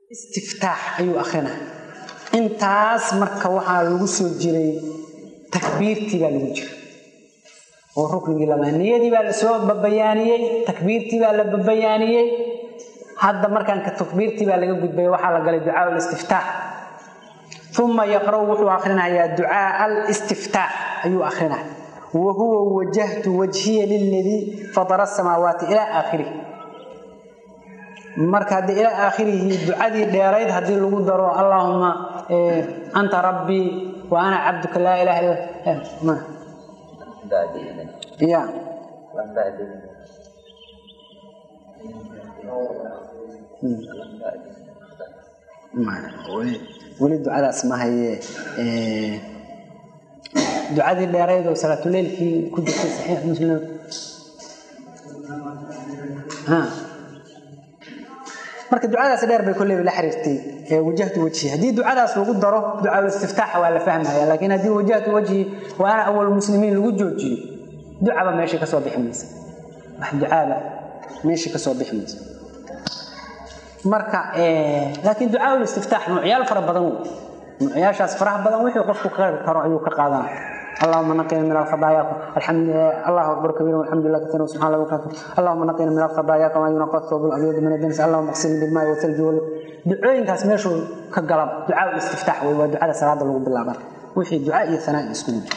istiftaax ayuu akrinaa intaas marka waxaa lagu soo jiray takbiirtii baa lagu jira oo ruknigii lamaa niyadii baa lasoo babayaaniyey takbiirtii baa la babayaaniyey hadda markaan ka takbiirtii baa laga gudbay waxaa la galay ducaa listiftaax uma yaqra'u wuxuu akrinayaa ducaa alistiftaax ayuu akrinaya wa huwa wajahtu wajhiya liladii fadara asamaawaati ilaa aakhirih marka haddii ilaa aakhirihi ducadii dheerayd haddii lagu daro allaahuma anta rabbii wa ana cabduka laa ilaha illa ya weli ducadaas ma haye ducadii dheerayd oo salaatuleylkii ku jirtay saxiix muslim marka ducadaas dheer bay kolleyba la xiriirtay wajahtu wajhi haddii ducadaas lagu daro ducaa istiftaaxa waa la fahmaya laakiin haddii wajahtu wajhi wa ana awal muslimiin lagu joojiyo ducaba meesha kasoo bixi maysa wax ducaaba meesha kasoo bixi maysa marka laakiin ducaa istiftaax noocyaal fara badan wey noocyaashaas faraha badan wixii qofku ka karo ayuu ka qaadanaya اللهم نقنا من الخطايا الحمد الله اكبر كبيرا والحمد لله كثيرا وسبحان الله وبحمده اللهم نقنا من الخطايا كما ينقى الثوب الابيض من الدنس اللهم اغسلني بالماء والثلج دعooyinkaas meeshu ka galab ducaa istiftaax way waa ducada salaada lagu bilaabo wixii ducaa iyo sanaa isku jiro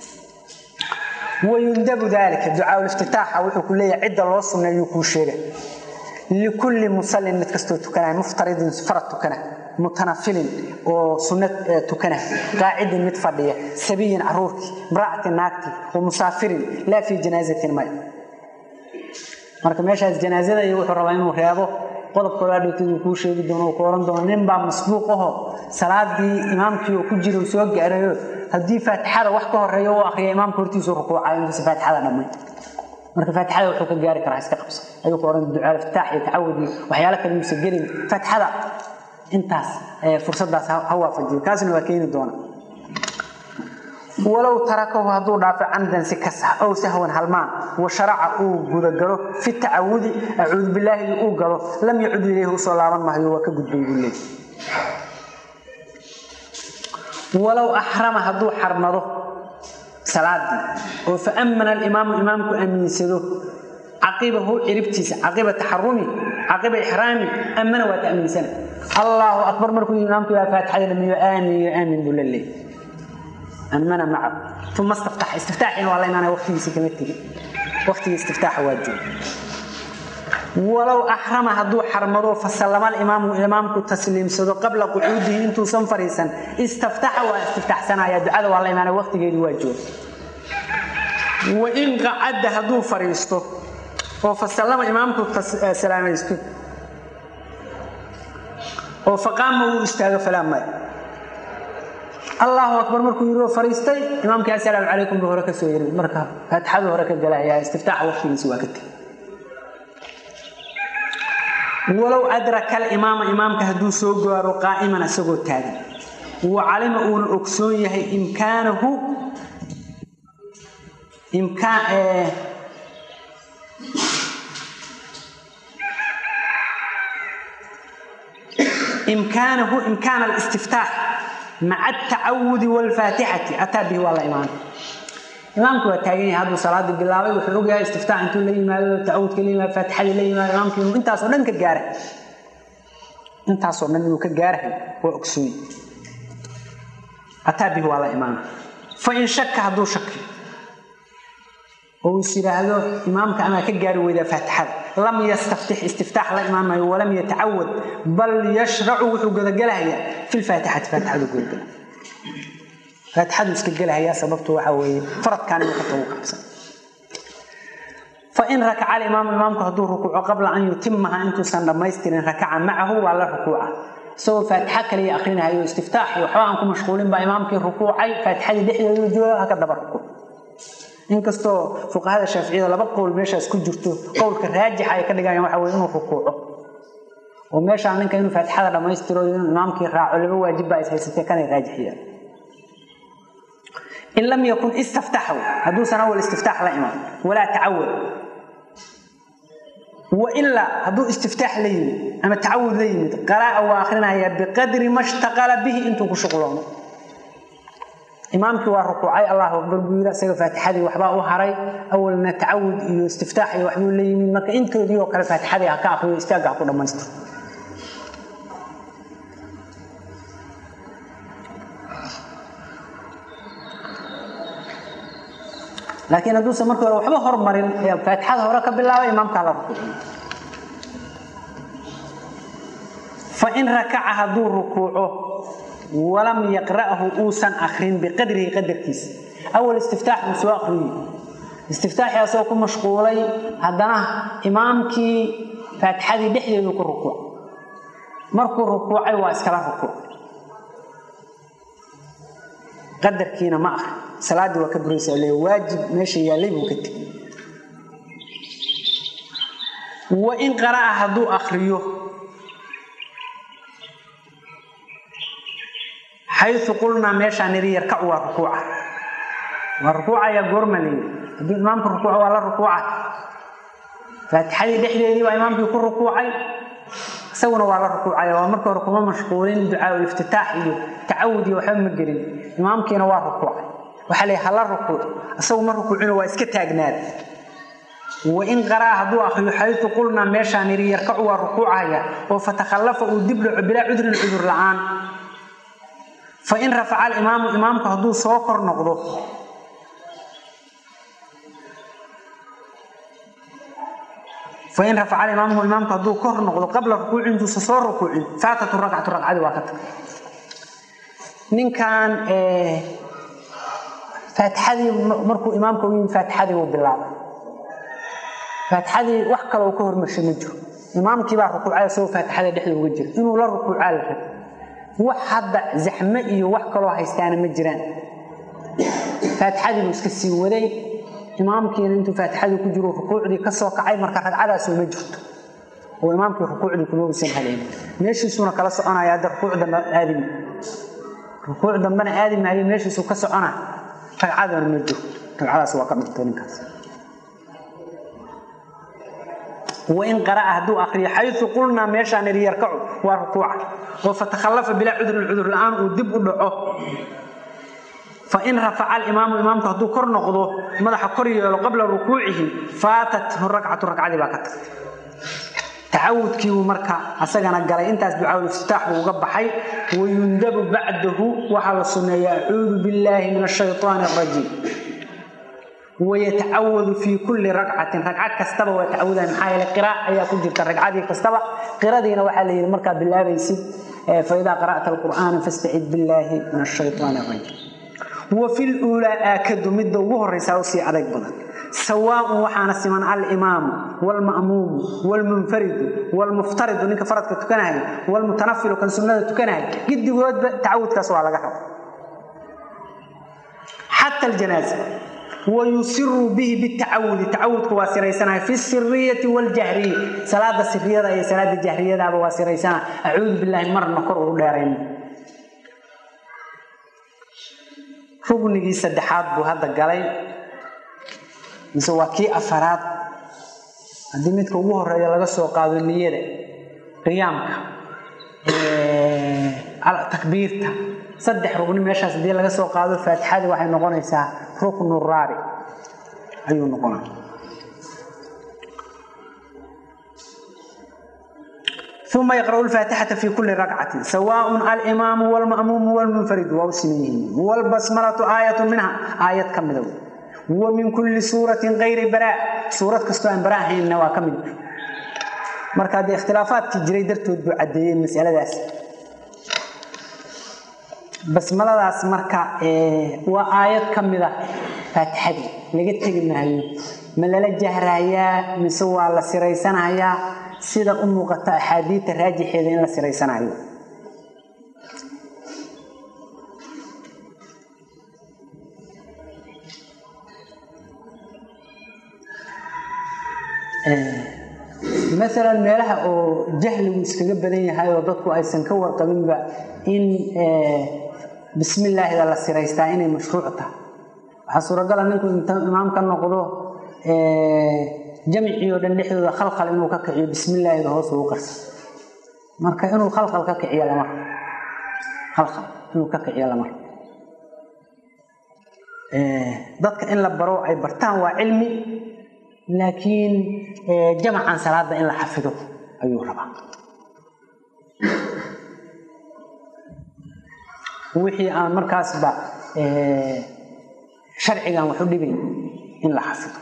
ويندب ذلك دعاء الافتتاح wuxuu ku leeyahay cid loo suneeyo ku sheegay لكل مسلم متكستو تكنا مفترض فرض تكنا متنفل وسنة تكنا قاعد متفضية سبي عرورك امرأة ناكتي ومسافر لا في جنازة الماء marka meeshaas janaasada iyo wuxuu rabaa inuu reebo qodob koowaad uu ku sheegi doono oo kooran doono nin baa masbuuq ah salaadii imaamkii uu ku jiro soo gaarayo hadii faatixada wax ka horeeyo oo akhriyo imaamka hortiisa rukuucay inuu faatixada dhamay marka faatixada wuxuu ka gaari karaa iska qabso ayuu ku oran ducaa iftaax iyo tacawudi waxyaalo kale uu gelin faatixada intaas fursadaas ha waafajiyo kaasna waa keeni doona walow tarakahu hadduu dhaafo camdan si kas ah ow sahwan halmaan wa sharaca uu gudagalo fi tacawudi acuudu bilaahi uu galo lam yacud ilayhi usoo laaban maayo waa ka gudbay buu leeyahy walow axrama hadduu xarmado salaadii oo fa ammana alimaamu imaamku amiinsado caqibahu ciribtiisa caqiba taxarumi caqiba ixraami ammana waa ta'miinsana allahu akbar markuu imaamku yaa faatixada dhamiyo aamin iyo aamin buu la leeyahy أمنا معه ثم استفتح استفتاحين والله إن أنا وقتي سكمتي وقتي استفتاح واجب ولو أحرم هدو حرمضو فسلم الإمام إمامك تسليم سدو قبل قعوده انتو سنفريسا استفتح واستفتح سنة يا دعاء والله إن أنا وقتي واجب وإن قعد هدو فريستو وفسلم إمامك سلام يستو وفقام استاغ فلا ماي الله أكبر مركو يرو فريستي إمامك السلام عليكم بهرك سويري مركا فتحة هرك الجلاء استفتاح وقت من سواكت ولو أدرك الإمام إمامك هدو سوغر قائما سوغو تاغي وعلم أون أكسون يهي إمكانه إمكان آه إمكانه إمكان الاستفتاح مع التعود والفاتحة أتى به والله إمام إمامك وتاجين هذا صلاة بالله وحلوقها استفتاح أنتم لي ما تعود كلمة فاتحة لي ما إمامك أنت أصلا كجاره أنت أصلا كجاره وأكسوي أتى به والله إمام فإن شك هذا شك هو يصير هذا إمامك أنا كجاره وإذا فاتحة لم يستفتح استفتاح لا إمام ولم يتعود بل يشرع وحقدقلها في الفاتحة فاتحة قلقلها فاتحة اسكقلها يا سببته وحوي فرض كان يخطوه قبصا فإن ركع الإمام إمامك هدو ركوع قبل أن يتمها أنتو سنة ما يسترين ركع معه ولا ركوع سوى فاتحة كلي أخرينها يو استفتاح وحوانكم مشغولين بإمامك ركوعي فاتحة دحية يجوا هكذا بركوع inkastoo fuqahada shaaficiyada laba qowl meeshaas ku jirto qowlka raajixa ay ka dhigayaan waxa weeye inuu rukuuco oo meeshaan ninka inuu faatixada dhammaystiro inuu imaamkii raaco laba waajib baa is haysatee kanay raajixiyaan in lam yakun istaftaxu hadduusan awal istiftaax la iman walaa tacawad wailaa hadduu istiftaax la yimid ama tacawud la yimid qara'a waa akhrinayaa biqadri ma shtaqala bihi intuu ku shuqloomo imaamkii waa rukuucay allahu akbar buu yidhi isaga faatixadii waxbaa u haray awalna tacawud iyo istiftaax iyo waxbuu la yimid marka intoodii oo kale faatixadii ha ka akriyo istaagga ha ku dhammaystiro laakiin hadduusan markii hore waxba hormarin faatixada hore ka bilaabay imaamkaa la rukuuciyo fain rakaca hadduu rukuuco walam yaqra'hu uusan akrin biqadrihi qadarkiisa awal istiftaax buu soo akriyey istiftaaxii asagoo ku mashquulay haddana imaamkii faatixadii dhexdeedu ku rukuuc markuu rukuucay waa iskala rukuuc qadarkiina ma akri salaaddii waa ka buraysa le waajib meesha yaallay buu ka tegey wain qara'a hadduu akriyo xayu qulnaa meeshaa niri yarkacu waa rukuuca waa rukuucaya goorma leeyi haddii imaamka rukuuca waa la rukuuca faatixadii dhexdeedii baa imaamkii ku rukuucay isaguna waa la rukuucaya waa marka hore kuma mashquulin ducaa iftitaax iyo tacawud iyo waxba ma gelin imaamkiina waa rukuucay waxaa leeyahy hala rukuuc isagu ma rukuucino waa iska taagnaada wain qara'a hadduu akriyo xayu qulnaa meeshaa niri yarkacu waa rukuucaya oo fatakhallafa uu dib dhaco bilaa cudrin cudur la'aan fain rafaca alimaamu imaamku hadduu soo kor noqdo fain rafaca alimaamu imaamku hadduu kor noqdo qabla rukuuci intuusa soo rukuucin faatatu ragcatu ragcadii waa ka tagay ninkan faatixadii markuu imaamka u yimi faatixadii uu bilaabay faatixadii wax kale uu ka hormarshay ma jiro imaamkii baa rukuucay isagoo faatixada dhexda uga jira inuu la rukuucaa la rabay wax hadda zaxme iyo wax kaloo haystaana ma jiraan faatixadii buu iska sii waday imaamkiina intuu faatixadii ku jiro rukuucdii ka soo kacay marka ragcadaasu ma jirto oo imaamkii rukuucdii kuma uusan haleyn meeshiisuuna kala soconaya hadda rukuuc dambe aadimi rukuuc dambena aadi maayo meeshiisuu ka socona ragcadana ma jiro ragcadaas waa ka dhigtay ninkaas wain qara'a hadduu akriyo xayu qulnaa meeshaan iri yarkacu waa rukuuca oo fatakhallafa bilaa cudrin cudur la'aan uu dib u dhaco fain rafaca alimaamu imaamku hadduu kor noqdo madaxa kor yeelo qabla rukuucihi faatathu ragcatu ragcadii baa ka tagtay tacawudkiibuu marka asagana galay intaas ducaaul iftitaax buu uga baxay wayundabu bacdahu waxaa la sunneeya acuudu billaahi min ashayطaani arajiim wayatacawadu fii kulli ragcatin ragcad kastaba waa tacawudan maxaa yeele qiraac ayaa ku jirta ragcadii kastaba qiradiina waxaa la yidhi markaa bilaabaysid faidaa qara'ta alqur'aana fastacid billaahi min ashayطaani arajiim wa fi luulaa aakadu midda ugu horraysaa usii adag badan sawaaun waxaana siman alimaamu wlma'muumu wlmunfaridu wlmuftaridu ninka faradka tukanahay wlmutanafilu kan sunnada tukanahay gidigoodba tacawudkaas waa laga raba xata aljanaaza wayusiru bihi bitacawudi tacawudku waa siraysanaya fi siriyati wاljahriya salaada siriyada iyo salaada jahriyadaaba waa siraysana acuudu bilaahi marna kor ugu dheerayn ruknigii saddexaad buu hadda galay mise waa kii afaraad haddii midka ugu horeeya laga soo qaado niyada qiyaamka takbiirta saddex rugni meeshaas haddii laga soo qaado faatixadii waxay noqonaysaa ruknu raabi ayuu noqonaa uma yaqra'u lfaatixata fi kuli rakcatin sawaaء alimaamu wlma'muumu wlmunfaridu waa u siman yihiin wlbasmalatu aayatu minha aayad ka mida wa min kulli suuratin kayri baraa suurad kastoo aan bara ahaynna waa ka mid marka haddee ikhtilaafaadkii jiray dartood buu caddeeyey masaladaas basmaladaas marka waa aayad ka mida faatixadii laga tegi maayo ma lala jahrayaa mise waa la siraysanayaa sida u muuqata axaadiidta raajixeeda in la siraysanayo maalan meelaha oo jahligu iskaga badan yahay oo dadku aysan ka warqabinba in bismi illaahida la siraystaa inay mashruuc tahay waxaa suuragala ninku inta imaam ka noqdo jamcii oo dhan dhexdooda khalkhal inuu ka kiciyo bismillaahida hoos ugu qarsa marka inuu khalkhal ka kiciyo lamar khalkhal inuu ka kiciyo lamar dadka in la baro ay bartaan waa cilmi laakiin jamacan salaada in la xafido ayuu rabaa wixii aan markaasba sharcigan waxu dhibay in la xafido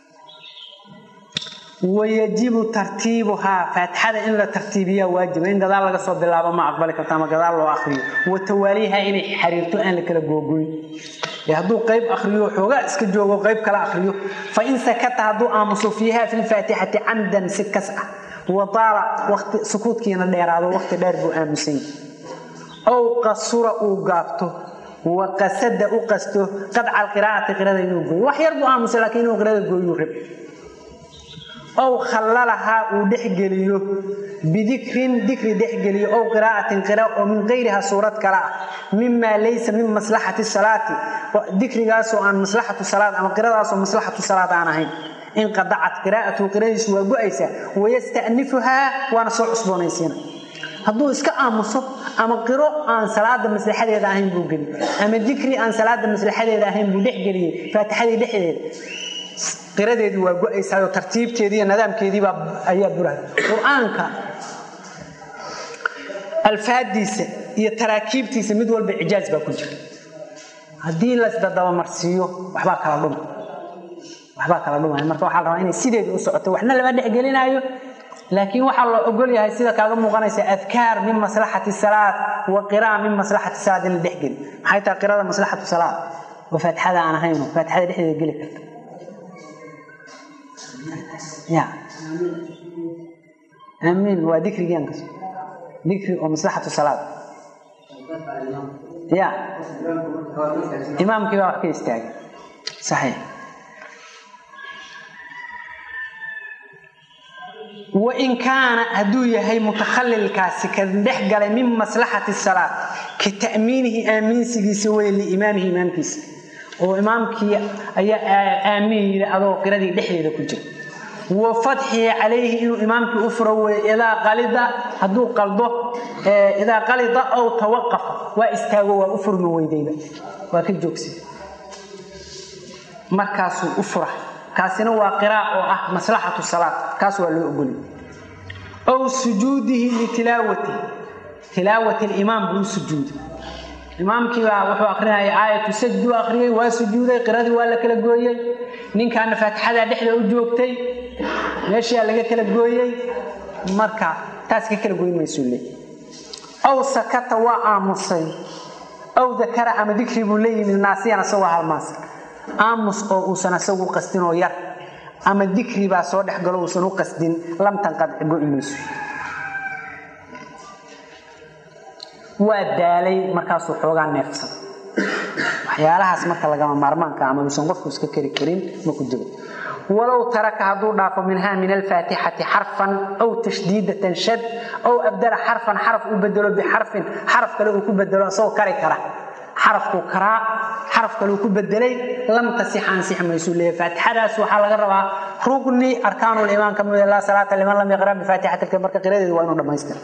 wayajibu tartiibuhaa faatixada in la tartiibiyaa waajiba in gadaal laga soo bilaabo ma aqbali karto ama gadaal loo akriyo wa tawaaliiha inay xariirto aan la kala googoyn hadduu qayb akriyo xoogaa iska joogo qayb kala akriyo fa in sakata hadduu aamuso fiiha fi lfaatixati camdan si kas ah wadaala wati sukuudkiina dheeraado waqti dheer buu aamusany ow qasura uu gaabto wa qasada u qasto qadca alqiraa'ati qirada inuu gooyo wax yar buu aamusay laakiin inuu qirada gooyuu rab ow khallalahaa uu dhexgeliyo bidikrin dikri dhexgeliyo ow qiraa'atin qira oo min qayriha suurad kale ah mimaa laysa min maslaxati salaati dikrigaasoo aan maslaxatu salaad ama qiradaasoo maslaxatu salaad aan ahayn inqadacat qiraa'atuhu qiradiisu waa go-aysaa wayasta'nifuhaa waana soo cusboonaysiina hadduu iska aamuso ama qiro aan salaada maslaxadeeda ahayn buu geli ama dikri aan salaada maslaxadeeda ahayn buu dhexgeliyey faatixadii dhexdeeda qiradeedii waa go-aysaayoo tartiibteedii iyo nidaamkeediiba ayaa burahay qur-aanka alfaadiisa iyo taraakiibtiisa mid walba cijaaz baa ku jira haddii lasdadabamarsiiyo waxbaa kala dhuma waxbaa kala dhumaya marka waxaa la rabaa inay sideedii u socoto waxna lama dhexgelinaayo laakiin waxaa loo ogol yahay sida kaaga muuqanaysa adkaar min maslaxati salaad wa qiraa min maslaxati salaad in la dhexgeli maxay tahay qirada maslaxatu salaad oo faatixada aan ahayno faatixada dhexdeeda geli karta ya aamiin waa dikrigian kas dikri oo maslaxatu salaad ya imaamkii baa wax ka istaagay saxiix wain kaana hadduu yahay mutakhallilkaasi ka dhex galay min maslaxati salaad ka ta'miinihi aaminsigiisa wey liimaamihi imaamkiisa oo imaamkii ayaa aamiin yidhi adoo qiradii dhexdeeda ku jira wa fatxihi calayhi inuu imaamkii u furo wey idaa qalida hadduu qaldo idaa qalida ow tawaqafa waa istaago waa u furmi weydayba waa ka joogsa markaasuu u fura kaasina waa qiraa oo ah maslaxatu salaad kaas waa loo ogoliy ow sujuudihi litilaawati tilaawati limaam buu u sujuuday imaamkiibaa wuxuu akrinaya aayatu sajdu akhriyey waa sujuuday qiradii waa la kala gooyey ninkaana faatixadaa dhexda u joogtay meeshaa laga kala gooyey marka taas ka kala goyn maysuu le ow sakata waa aamusay ow dakara ama dikri buu leeyimid naasiyan asagoo halmaas aamus oo uusan asagu qasdin oo yar ama dikri baa soo dhex galo uusan u qasdin lam tanqadci go-i mayso waa daalay markaasuu xoogaa neefsan waxyaalahaas marka lagama maarmaanka ama uusan qofku iska kari karin ma ku jiro walow taraka hadduu dhaafo minhaa min alfaatixati xarfan aw tashdiidatan shad aw abdala xarfan xaraf u bedelo bixarfin xaraf kale uu ku bedelo isagoo kari kara xarafkuu karaa xaraf kaleu ku bedelay lam tasix ansix maysuu leeyahy faatixadaas waxaa laga rabaa rugni arkaanulimaan ka mid laa salaata liman lam yaqra bifaatixati marka qiradeedu waa inuu dhammaystira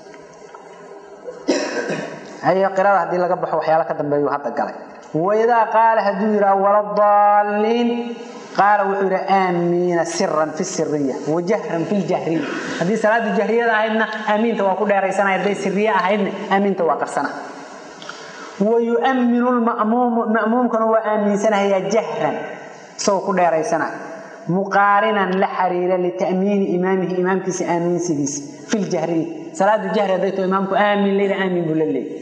hayo qirada haddii laga baxo waxyaala ka dambeeyu hadda galay waidaa qaala hadduu yidhaha waladaalliin qaala wuxuu yidhi aamiina siran fi siriya wajahran fi ljahriya haddii salaada jahriyada ahaydna aamiinta waa ku dheeraysanaya hadday siriye ahaydna aamiinta waa qarsana wayu'minu lma'muumu ma'muumkana waa aaminsanahayaa jahran isagoo ku dheeraysanaya muqaarinan la xiriira lita'miini imaamihi imaamkiisa aaminsigiisa fi ljahriya salaadu jahri hadday too imaamku aamin leyna aamin buu la leeyay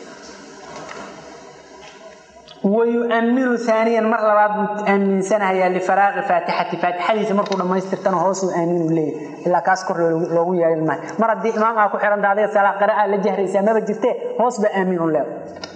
wayu'minu aaniyan mar labaad buu aaminsanahayaa lifaraaqi faatixati faatixadiisa markuu dhammaystirtana hoosuu aaminu leeyahy ilaa kaas kor loogu yeelin maayo mar haddii imaam aa ku xihanta adiga salaa qira'a la jahraysaa maba jirtee hoos ba aaminu leeda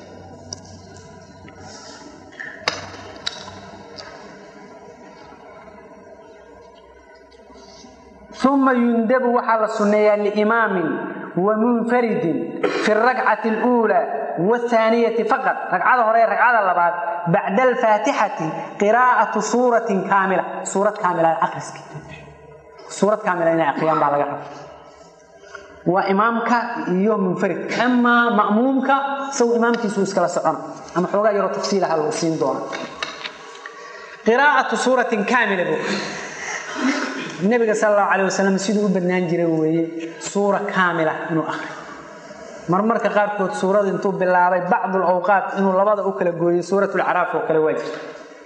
uma yundabu waxaa la sunneeyaa liimaamin wamunfaridin fi rakcati اluulaa wاthaaniyati faqad ragcada hore ee ragcada labaad bacda alfaatixati qiraa'atu suuratin kaamila suurad kaamila akhriski suurad kaamila inay akriyaan baa laga raba waa imaamka iyo munfarid amaa ma'muumka isagu imaamkiisu iskala socona ama xoogaa yaroo tafsiilaha lagu siin doona qiraa'atu suuratin kaamila buu nabiga sal allahu calayh wasalam siduu u badnaan jiray weeye suura kaamila inuu akhriyo marmarka qaarkood suurada intuu bilaabay bacdu lawqaat inuu labada u kala gooyey suurat lcaraaf oo kale waa jirta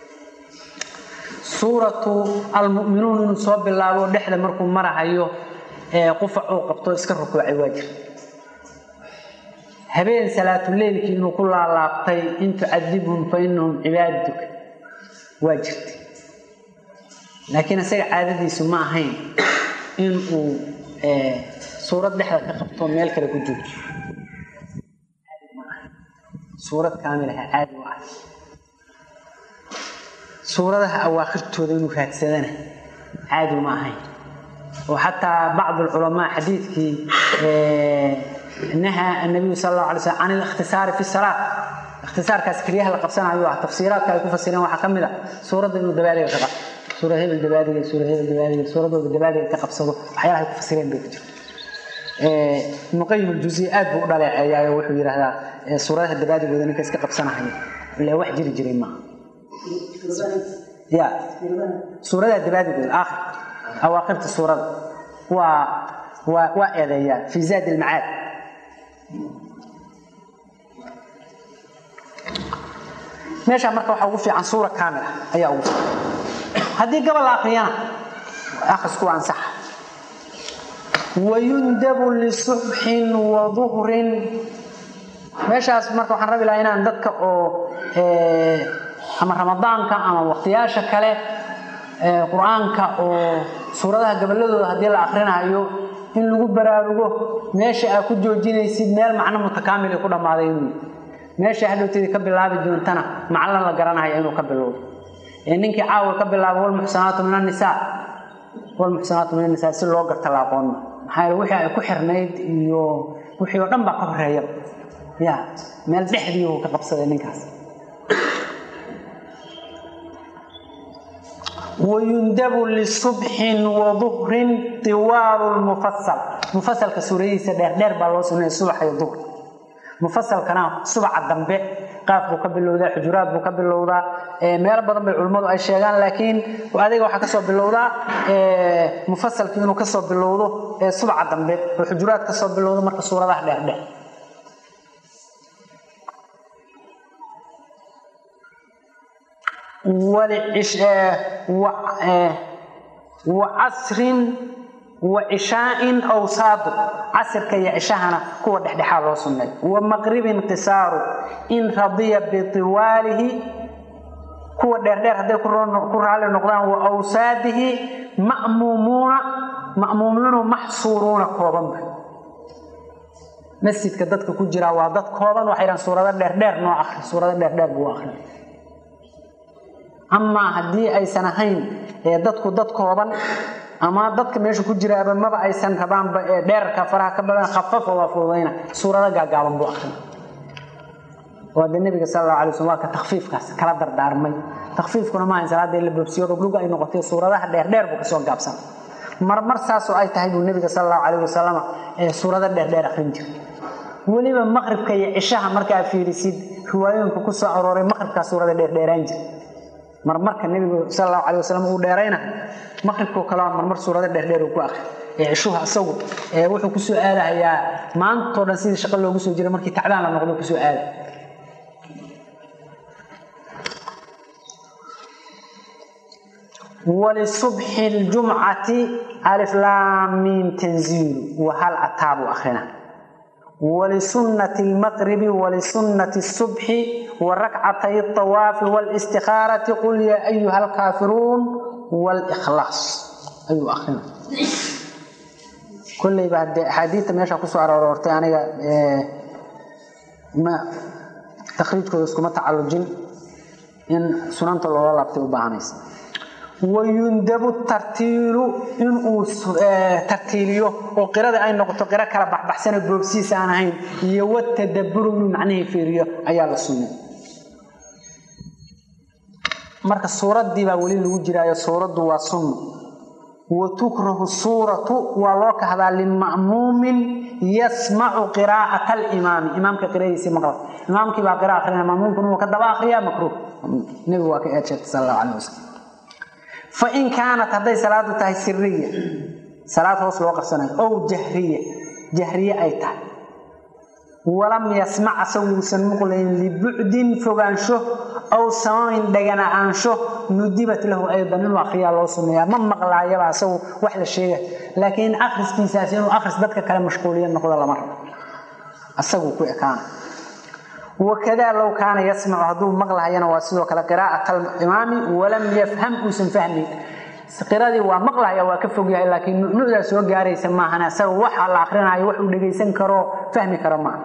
suuratu almu'minuun inuu soo bilaabo dhexda markuu marahayo qufac uu qabto iska rukuucay waa jirta habeen salaatuleylkii inuu ku laalaabtay in tucadibhum fa inahum cibaadaduka waa jirta laakiin isaga caadadiisu ma ahayn in uu suurad dhexda ka qabto meel kale ku joojiyo suurad kaamilaha caadi u ah suuradaha awaakhirtooda inuu raadsadana caadi uma ahayn oo xataa bacd alculamaa xadiidkii nahaa annabiyu sal allahu alay slam can alikhtisaari fi salaa ikhtisaarkaas keliyaha la qabsanayo ah tafsiiraadka ay ku fasireen waxaa ka mid a suuradda inuu dabaaliga ka qabto suura hebel dabaaliga suura hebel dabaaliga suuradooda dabaaliga ka qabsado waxyaalaha ay ku fasireen bay ku jirta ibnu qayim aljuziy aad buu u dhaleeceeyaayo wuxuu yidhaahdaa suuradaha dabaadigooda ninka iska qabsanahaya ilaa wax jiri jiray maaha ya suuradaha dabaadigooda aakhir awaaqirta suurada waa waa waa eedeeyaa fi zaad ilmacaad meeshaa marka waxaa ugu fiican suura kaamil ah ayaa ugu fiican haddii gabal la akriyana akhrisku waa ansaxa wayundabu lisubxin wa duhrin meeshaas marka waxaan rabi lahaa inaan dadka oo ama ramadaanka ama waqtiyaasha kale qur-aanka oo suuradaha gaballadooda haddii la akrinayo in lagu baraarugo meesha aa ku joojinaysid meel macno mutakaamil ku dhammaaday inuu meesha hadhowteedii ka bilaabi doontana macno la garanaya inuu ka bilowdo ee ninkii caawa ka bilaabo walmuxsanaatu min annisaa walmuxsanaatu min annisaa si loo garta la aqoonna maxaa yeele wixii ay ku xirnayd iyo wixii oo dhan baa ka horeeya ya meel dhexdii uu ka qabsaday ninkaas wayundabu lisubxin wa duhrin tiwaalu lmufasal mufasalka suuradihiisa dheerdheer baa loo sunnaya subax iyo duhr mufasalkana subaca dambe qaaf buu ka bilowdaa xujuraad buu ka bilowdaa meelo badan bay culimmadu ay sheegaan laakiin adiga waxaa kasoo bilowdaa mufasalkii inuu kasoo bilowdo subaca dambe oo xujuraad kasoo bilowdo marka suuradaha dheerdheer wacasrin wa cishaa'in awsaadu casirka iyo cishahana kuwa dhexdhexaa loo sunnay wa maqribin qisaaru in radiya bitiwaalihi kuwa dheerdheer hadday ku raali noqdaan wa awsaadihi ma'muumuuna ma'muumiinu maxsuuruuna koobanba masjidka dadka ku jiraa waa dad kooban waxay dhahan suurado dheerdheer noo akri suurado dheerdheer buu akri amaa haddii aysan ahayn dadku dad kooban ama dadka meesha ku jiraaba maba aysan rabaanba ee dheerarka faraha ka badan khafafa waa fududayna suurado gaagaaban buu akrin waa de nabiga sal allahu alay slm waa ka takfiifkaas kala dardaarmay takfiifkuna maaha in salaada la boobsiyo dhugdhug ay noqotay suuradaha dheerdheer buu kasoo gaabsan marmar saasoo ay tahay buu nabiga sal allahu calayh wasalam ee suurado dheerdheer akrin jiray weliba maqribka iyo cishaha markaa fiirisid riwaayooyinka ku soo arooray maqribkaa suurada dheerdheeraan jira marmarka nebigu sal allahu calay wasalam uu dheerayna maqribkoo kalea marmar suurado dheerdheer uu ku akri ee cishuha isagu wuxuu kusoo aadahayaa maantao dhan sidii shaqo loogu soo jiray markii tacdaan la noqdo kusoo aada walisubxi ljumcati aliflaamiin tanziilu wahal ataabu akhrina wlisunnati lmaqribi wlisunnati subxi warakcatay awaafi wlstikhaarati qul yaa ayuha alkaafiruun wlkhlaas ayuu akrina kolleyba hadee axaadiidta meesha kusoo aroortay aniga takriijkooda iskuma tacalujin in sunanta loola laabtay u baahanaysa wayundabu tartiilu inuu tartiiliyo oo qirada ay noqoto qiro kala baxbaxsana goobsiis aan ahayn iyo watadaburu inuu macnihii fiiriyo ayaa la sunnay marka suuraddii baa weli lagu jiraayo suuraddu waa sunno wa tukrahu suuratu waa loo kahdaa lima'muumin yasmacu qiraa'ata alimaami imaamka qiradiisii maqla imaamkii baa qira akrinaya ma'muumkuna wuu ka daba akriyaa makruuh nebigu waa ka eed sheegtay sal allahu calayh wasalam fa in kaanat hadday salaadu tahay siriya salaad hoos loo qarsanayo ow jahriya jahriye ay tahay walam yasmac asaguusan muqlayn libucdin fogaansho aw samamin dhagana'aansho nudibat lahu aydan inuu akriyaa loo suneeyaa ma maqlaayaba asagu wax la sheega laakiin akhriskiisaas inuu akhris dadka kale mashquuliya noqdo lama rabo asaguu ku ekaana wakadaa low kaana yasmacu hadduu maqlahayana waa sidoo kale qiraa'at alimaami walam yafham uusan fahmayn qiradii waa maqlahaya waa ka fogyahay laakiin nunucdaa soo gaaraysa maahan asaga waxa la akrinaayo wax uu dhegaysan karo fahmi karo maaha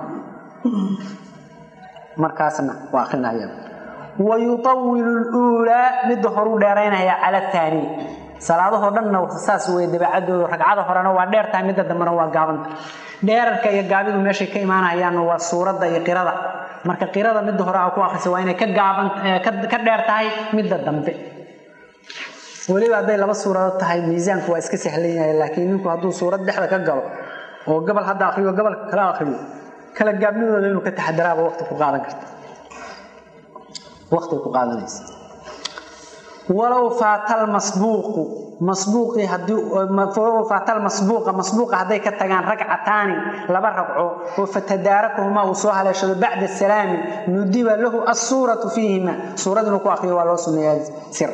markaasna waa akrinaya wayuawilu luulaa midda horuu dheeraynaya cala taaniya salaadahoo dhanna saas wey dabeecadoodu ragcada horena waa dheer tahay midda dambena waa gaabanta dheerarka iyo gaabidu meeshay ka imaanayaanna waa suuradda iyo qirada marka qirada midda hore a ku akrisa waa inay ka gaaban ka dheer tahay midda dambe weliba hadday laba suuradood tahay miisaanku waa iska sahlan yahay laakiin ninku hadduu suurad dhexda ka galo oo gobol hadda akriyo gobolka kala akriyo kala gaabnidooda inuu ka taxadaraaba waqti ku qaadan karta waqti ku qaadanaysa walow faatal masbuuqu masbuuqii haddii walow faatal masbuuqa masbuuqa hadday ka tagaan ragcataani laba ragco oo fatadaarakuhumaa uu soo haleeshado bacda salaami nudiba lahu assuuratu fiihima suurad inuu ku akriyo waa loo suneeyaa sir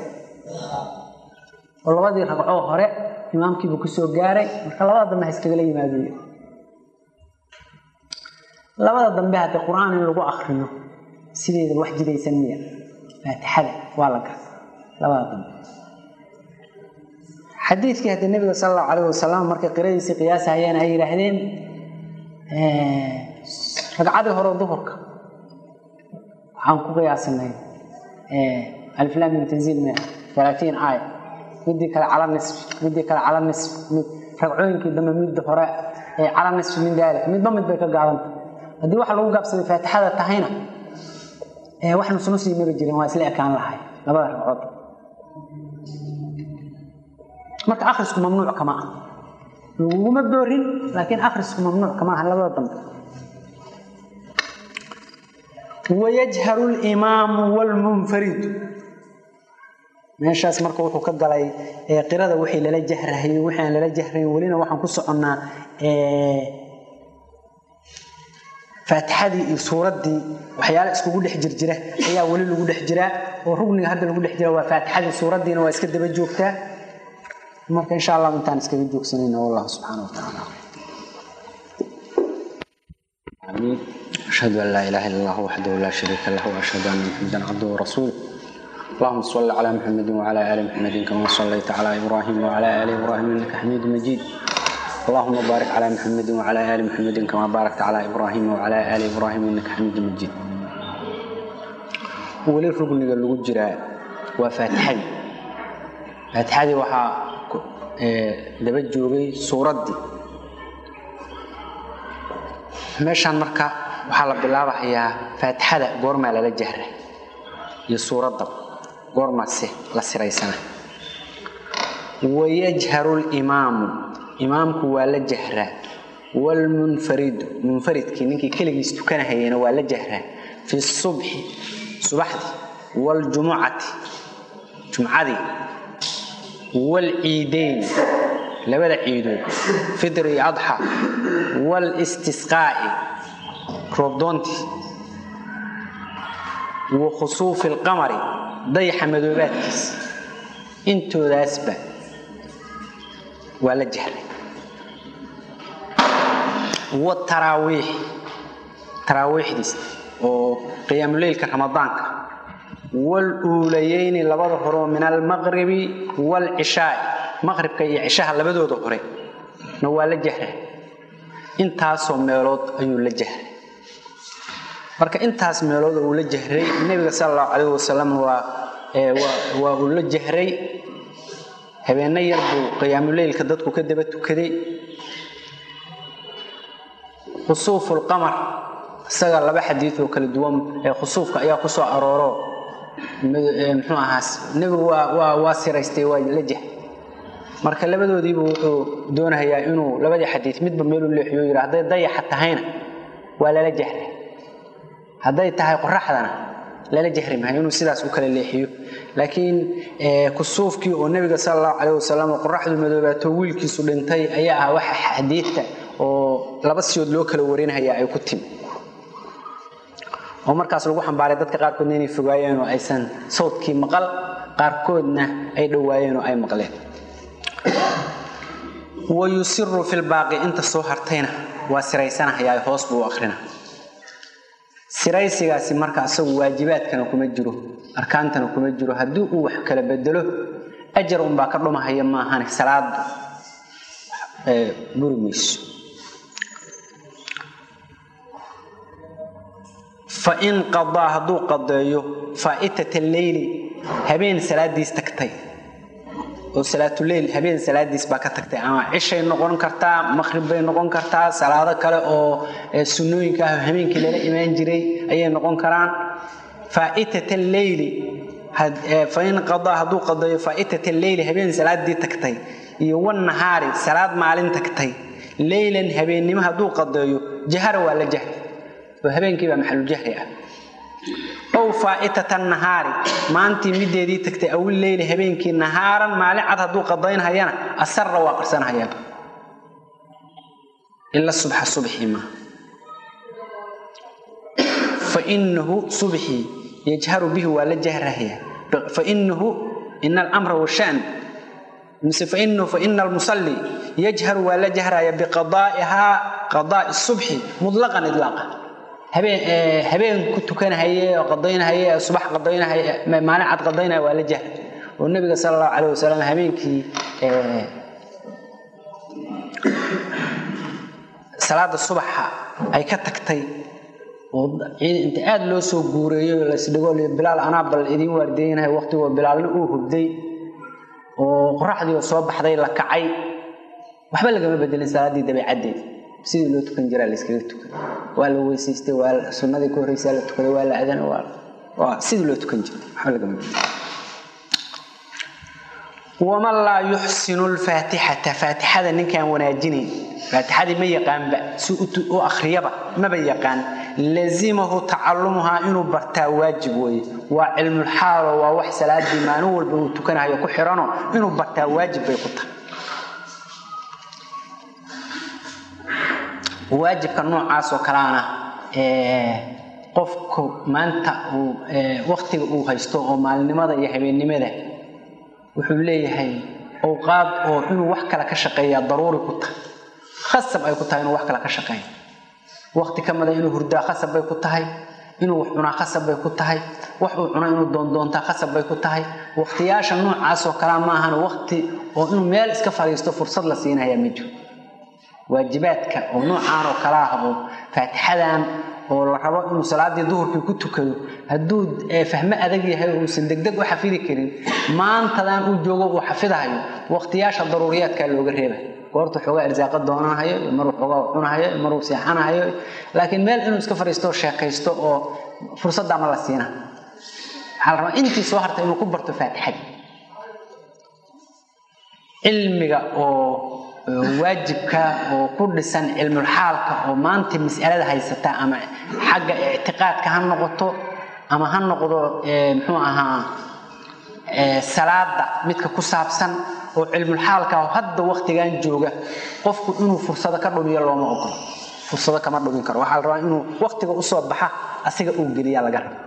oo labadii ragcoo hore imaamkiibuu kusoo gaaray marka labada dambe ha iskagala yimaadey labada dambe haddii qur-aan in lagu akriyo sideeda wax jidaysan miya faatixada waa la gara labada dambe xadiidkii haddii nabiga sala allahu calayh wasalam markay qiradiisii qiyaasahayeen ay yidhaahdeen ragcadii hore duhurka waxaan ku qiyaasanay aliflam min tanziil mia alaatiin aaya midii kale cala nisf midii kale cala nisf mid ragcooyinkii dambe midda hore cala nisf min daalik midba mid bay ka gaabanta haddii waxa lagu gaabsaday faatixada tahayna wax nusnusii mari jirin waa isla ekaan lahay labada ragcood marka akhrisku mamnuuc kama ah laguguma doorin laakiin akhrisku mamnuuc kama aha labada dambe wayajharu limaamu wlmunfaridu meeshaas marka wuxuu ka galay qirada wixii lala jahrahayo wixii aan lala jahrayn welina waxaan ku soconnaa faatixadii iyo suuraddii waxyaala iskugu dhex jirjira ayaa weli lagu dhex jiraa oo rugniga hadda lagu dhex jira waa faatixadii suuraddiina waa iska daba joogtaa marka insha allah intaan iskaga joogsanayna wallahu subxaana watacaala آمين أشهد أن لا إله إلا الله وحده لا شريك له وأشهد أن محمدا عبده ورسوله اللهم صل على محمد وعلى آل محمد كما صليت على إبراهيم وعلى آل إبراهيم إنك حميد مجيد اللهم بارك على محمد وعلى آل محمد كما باركت على إبراهيم وعلى آل إبراهيم إنك حميد مجيد ولي ركن لو جرا وفاتحي فاتحي وحا دبا جوغي سوردي meeshaan marka waxaa la bilaabahayaa faatixada goormaa lala jahra iyo suuradda goormaase la siraysana wayajharu limaamu imaamku waa la jahraa wlmunfaridu munfaridkii ninkii keligiis tukanahayena waa la jahraa fi subxi subaxdii wاljumucati jumcadii wاlciideyn labada ciidood fidr iyo adxa wاlstisqaa'i roobdoontii wa khusuufi اlqamari dayaxa madoobaadkiisa intoodaasba waa la jahray wataraawiix taraawiixdiis oo qiyaamuleylka ramadaanka waluulayeyni labada horeo min almaqribi wاlcishaai maqribka iyo cishaha labadooda hore na waa la jahray intaasoo meelood ayuu la jahray marka intaas meelood uu la jahray nebiga sal allahu calayh wasalam waa waa uu la jahray habeenno yar buu qiyaamuleylka dadku ka daba tukaday khusuufu lqamar isaga laba xadiid oo kala duwan ee khusuufka ayaa ku soo arooro muxuu ahaas nebigu waa waa waa siraystay waa la jahray marka labadoodiibu wuxuu doonayaa inuu labadii xadiid midba meelu leexiyo yidhi hadday dayaxa tahayna waa lala jahray hadday tahay qoraxdana lala jahri maayo inuu sidaas u kala leexiyo laakiin kusuufkii oo nebiga sala allahu calayh wasalam qoraxdu madoobaato wiilkiisu dhintay ayaa ah waxa xadiidta oo laba siyood loo kala warinaya ay ku timi oo markaas lagu xambaaray dadka qaarkoodna inay fogaayeen oo aysan sawdkii maqal qaarkoodna ay dhowaayeen oo ay maqleen wa yusiru fi lbaaqi inta soo hartayna waa siraysanahayaa hoos buu u akrina siraysigaasi marka asagu waajibaadkana kuma jiro arkaantana kuma jiro haddii uu wax kala bedelo ajar unbaa ka dhumahaya maahane salaadu buri mayso fain qadaa hadduu qadeeyo faa'itat alleyli habeen salaadiis tagtay oo salaatuleyl habeen salaadiis baa ka tagtay ama cishay noqon kartaa maqrib bay noqon kartaa salaado kale oo sunnooyinka ah habeenkii lala imaan jiray ayay noqon karaan faa'itat alleyli fain qadaa hadduu qadeeyo faa'itat alleyli habeen salaadii tagtay iyo wannahaari salaad maalin tagtay leylan habeennimo hadduu qadeeyo jahara waa la jahri oo habeenkii baa maxalujahri ah ow faaitata nahaari maantii mideedii tagtay awil leyli habeenkii nahaaran maalin cad hadduu qadaynhayana asarra waa qarsanhayaa ila subxa subxii ma fainahu subxii yajharu bihi waa la jahrahaya fainahu ina alamra washan mise fainahu faina almusalli yajharu waa la jahraya biqadaa'ihaa qadaa'i subxi mutlaqan idlaaqa habeen ku tukanahaye oo qadaynahaye subax qadaynahaye maalin cad qadaynaya waa la jahr oo nabiga sala allahu calayh wasalam habeenkii salaada subaxa ay ka tagtay oo inta aada loo soo guureeyo lasdhigo bilaal anaa bal idiin waardeynahay waqtigoo bilaalna uu hubday oo qoraxdii oo soo baxday la kacay waxba lagama bedelin salaaddii dabeecaddeed sidii loo tukan jiraa la iskaga tukan waa la weysaystay waa sunnadii ka horreysaa la tukaday waa la adana waa sidii loo tukan jiray waxba lagama bedelin waman laa yuxsinu lfaatixata faatixada ninkaan wanaajinayn faatixadii ma yaqaanba si u akhriyaba maba yaqaan lazimahu tacalumuhaa inuu bartaa waajib weeye waa cilmulxaalo waa wax salaadii maalin walba uu tukanahayo ku xirano inuu bartaa waajib bay ku tahay waajibka noocaas oo kaleana qofku maanta uu waktiga uu haysto oo maalinimada iyo habeennimada wuxuu leeyahay awqaad oo inuu wax kale ka shaqeeyaa daruuri ku tahay khasab ay ku tahay inuu wax kale ka shaqeeyo wakti ka mida inuu hurdaa khasab bay ku tahay inuu wax cunaa khasab bay ku tahay wax uu cuna inuu doondoontaa khasab bay ku tahay waktiyaasha noocaas oo kalea ma ahan wakti oo inuu meel iska fadhiisto fursad la siinayaa ma jiro waajibaadka oo noocaan oo kale ah oo faatixadan oo la rabo inuu salaadii duhurkii ku tukado hadduu fahmo adag yahay oo uusan degdeg u xafidi karin maantadan uu joogo uu xafidahayo waqtiyaasha daruuriyaadkaa looga reebay goorta xoogaa irsaaqa doonanahayo maruu xoogaa cunahayo maruu seexanahayo laakiin meel inuu iska fadhiisto sheekaysto oo fursadda ma la siina waxaa la rabaa intii soo hartay inuu ku barto faatixadii cilmiga oo waajibka oo ku dhisan cilmulxaalka oo maanta mas'alada haysata ama xagga ictiqaadka ha noqoto ama ha noqdo muxuu ahaa salaada midka ku saabsan oo cilmulxaalka oo hadda waktigan jooga qofku inuu fursado ka dhumiyo looma ogolo fursado kama dhumin karo waxaa la rabaa inuu waktiga usoo baxa asiga uu geliyaa laga raba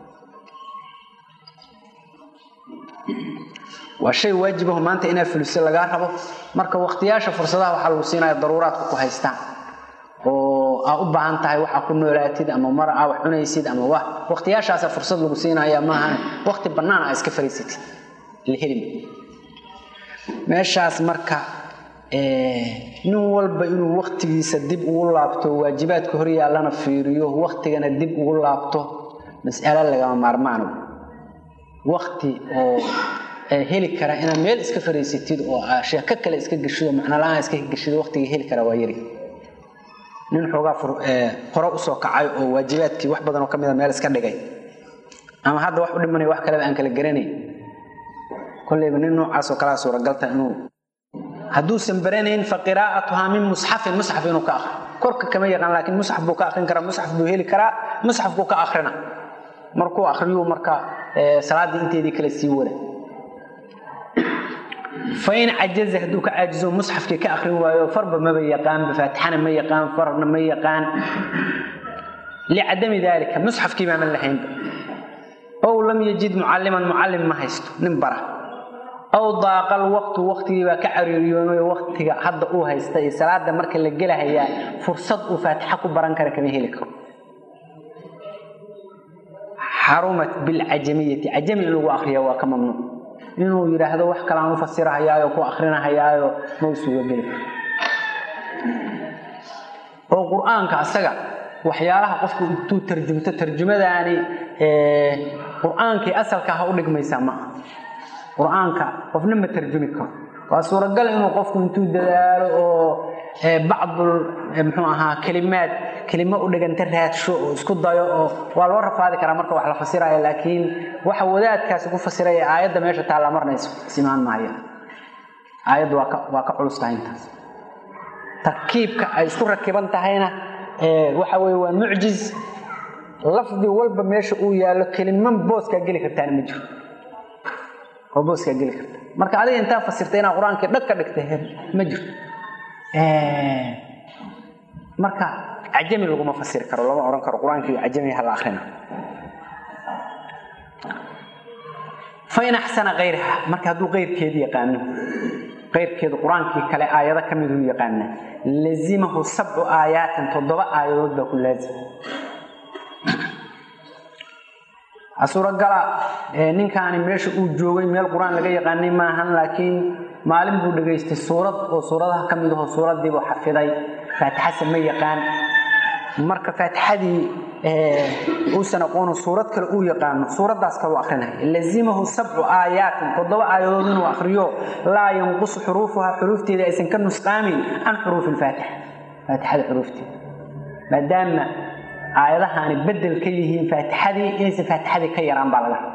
waa shay waajibaho maanta inaa fuliso lagaa rabo marka waktiyaasha fursadaha waxaa lagu siinaya daruuraadka ku haystaan oo aa u baahan tahay waxaa ku noolaatid ama mar aa wax cunaysid ama wa waktiyaashaasa fursad lagu siinaya maahan wakti bannaan aa iska fariisatid la heli meeshaas marka nin walba inuu waktigiisa dib ugu laabto waajibaadka hor yaallana fiiriyo waktigana dib ugu laabto mas'alo lagama maarmaano wakti oo heli kara inaad meel iska fariisatid oo sheeko kale iska geshido macnala-aan iska geshido waktiga heli kara waa yari nin xoogaa hore usoo kacay oo waajibaadkii wax badan oo ka mida meel iska dhigay ama hadda wax u dhimanaya wax kaleba aan kala garanay kolleyba nin noocaas oo kalea suuragalta inuu hadduusan baranayn fa qiraa'atuhaa min musxafin musxaf inuu ka akri korka kama yaqaan laakiin musxaf buu ka akrin karaa musxaf buu heli karaa musxafkuu ka akrina markuu akriyuu marka salaaddii inteedii kale sii wada fain cajaza hadduu ka caajizo musxafkii ka akrin waayo farba maba yaqaanba faatixana ma yaqaan farna ma yaqaan licadami daalika musxafkii baaman lahaynba ow lam yajid mucalliman mucallim ma haysto nin bara aw daaqal waqtu waqtigii baa ka cariiriyoomay waqtiga hadda uu haysta iyo salaada marka la gelahayaa fursad uu faatixa ku baran kara kama heli karo xarumat bilcajamiyati cajami in lagu akriya waa ka mamnuuc inuu yidhaahdo wax kalaan u fasirahayaayo ku akrinahayaayo ma u suga geli oo qur-aanka asaga waxyaalaha qofku intuu tarjumto tarjumadaani qur-aankii asalka ha u dhigmaysaa ma aha qur-aanka qofna ma tarjumi karo waa suuragal inuu qofku intuu dadaalo oo bacdul muxuu ahaa kelimaad kelimo u dhiganta raadsho oo isku dayo oo waa loo rafaadi karaa marka wax la fasiraya laakiin waxa wadaadkaasi ku fasiraya aayadda meesha taalla marnayso simaan maaya aayaddu waa ka waa ka culus tahay intaas tarkiibka ay isku rakiban tahayna waxa weye waa mucjiz lafdi walba meesha uu yaallo keliman booskaa geli kartaana ma jiro oo booskaa geli karta marka adiga intaa fasirta inaa qur-aankii dhag ka dhigta ma jirto marka cajami laguma fasiri karo lama odhan karo qur-aankii cajami hala akrina fain axsana kayraha marka hadduu keyrkeedi yaqaano keyrkeedu qur-aankii kale aayado ka miduu yaqaana lazimahu sabcu aayaatin toddoba aayadood baa ku laazim suuragala ninkaani meesha uu joogay meel qur-aan laga yaqaanay maahan laakiin maalin buu dhegaystay suurad oo suuradaha ka mid aho suuraddiibuu xafiday faatixase ma yaqaan marka faatixadii uusan aqoono suurad kale uu yaqaano suuraddaas kaleu akrinaya lazimahu sabcu aayaatin toddoba aayadood inuu akriyo laa yanqusu xuruufuha xuruufteeda aysan ka nusqaamin can xuruufi lfaatixa faatixada xuruufteeda maadaama aayadahaani bedel ka yihiin faatixadii inaysan faatixadii ka yaraan baa laga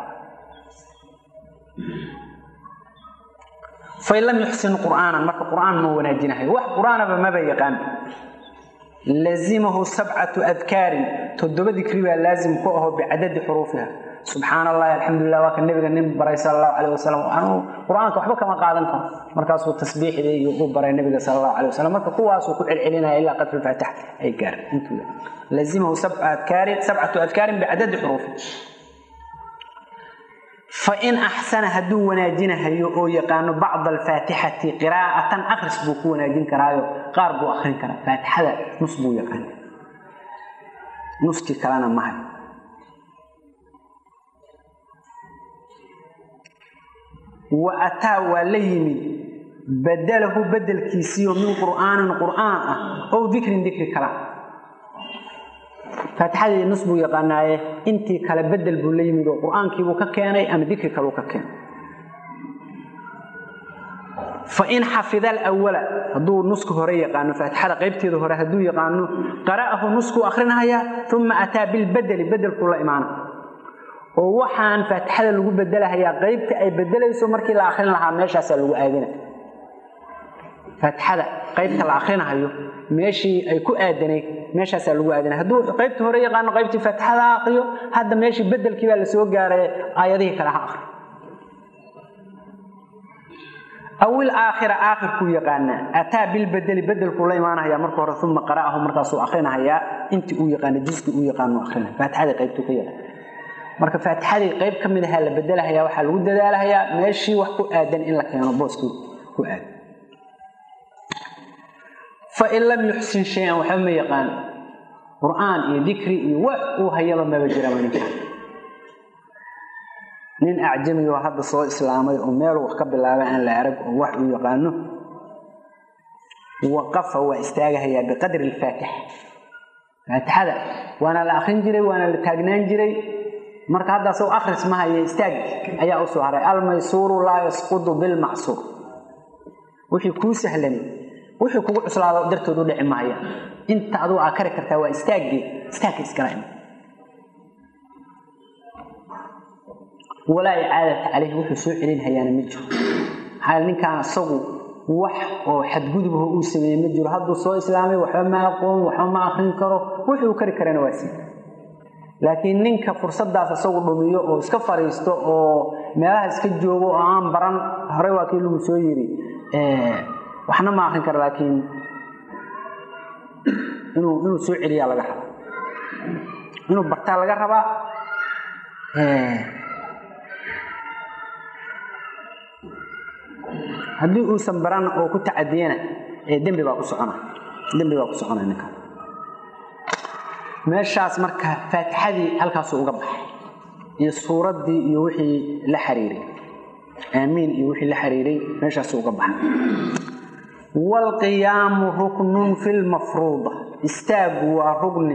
fain lam yuxsin qur'aanan marka qur'aan ma wanaajinahayo wax qur'aanaba maba yaqaan lazimahu sabcatu adkaarin toddoba dikri baa laazim ku aho bicadadi xuruufiha subxaan allahi alxamdulilah waa ka nabiga nin baray sala allahu calayh wasalam anuu qur-aanka waxba kama qaadan karo markaasuu tasbiixdii iyo u baray nabiga sala allahu calayh wasalam marka kuwaasuu ku celcelinaya ilaa qadri lfaatixa ay gaareen intuu lazimahu sabcu adkaarin sabcatu adkaarin bicadadi xuruufi fain axsana hadduu wanaajinahayo oo yaqaano bacda alfaatixati qiraa'atan akris buu ku wanaajin karaayo qaar buu akrin karaa faatixada nus buu yaqaana nuskii kalena mahay wa ataa waa la yimid badalahu bedelkiisiiyo min qur'aanin qur'aan ah ow dikrin dikri kala faatixadii nus buu yaqaanaaye intii kale bedel buu la yimid oo qur-aankiibuu ka keenay ama dikri kaleu ka keenay fain xafida alawala hadduu nuska hore yaqaano faatixada qaybteeda hore hadduu yaqaano qara'ahu nuskuu akrinahayaa uma ataa bilbedeli bedelkuu la imaana oo waxaan faatixada lagu bedelahayaa qaybta ay bedelayso markii la akrin lahaa meeshaasaa lagu aadina faatixada qaybta la akrinahayo meeshii ay ku aadanayd meeshaasaa lagu aadana hadduu qaybtii hore yaqaano qaybtii faatixada ha akriyo hadda meeshii bedelkii baa la soo gaaray aayadihii kale ha akriyo awil aakhira aakhirkuu yaqaanaa ataa bilbedeli bedelkuu la imaanaya marka hore uma qara'ahu markaasuu akrinahayaa intii uu yaqaano juskii uu yaqaano akrinaya faatixadii qaybtuu ka yaqaan marka faatixadii qayb ka mid ahaa la bedelahayaa waxaa lagu dadaalahayaa meeshii wax ku aadan in la keeno booskii ku aadan fain lam yuxsin shay-an waxba ma yaqaan qur-aan iyo dikri iyo wax uu hayaba maba jiraba ninkaan nin acjami oo hadda soo islaamay oo meeluu wax ka bilaabay aan la arag oo wax uu yaqaano waqafa waa istaagahayaa biqadri alfaatixa faatixada waana la akrin jiray waana la taagnaan jiray marka hadda asagoo akhris ma haya istaag ayaa u soo haray almaysuuru laa yasqudu bilmacsuur wixii kuu sahlanay wixii kugu cuslaado dartood u dhici maaya inta aduu aa kari kartaa waa istaaggii istaagka iskala ima walaa icaadata caleyhi wuxuu soo celin hayaana ma jiro maxaa ninkaan isagu wax oo xadgudubho uu sameeyey ma jiro hadduu soo islaamay waxba ma aqoon waxba ma akrin karo wuxuu kari karana waa sii laakiin ninka fursadaas isagu dhumiyo oo iska fariisto oo meelaha iska joogo oo aan baran horey waa kii lagu soo yiri waxna ma akrin kara laakiin inuu inuu soo celiyaa laga rabaa inuu bartaa laga rabaa haddii uusan baran oo ku tacadiyana dembi baa ku socona dembi baa ku socona ninka meeshaas marka faatixadii halkaasu uga baxay iyo suuraddii iyo wixii la xiriiray aamiin iyo wixii la xiriiray meeshaasu uga baxay waalqiyaamu ruknun fi lmafruuda istaagu waa rugni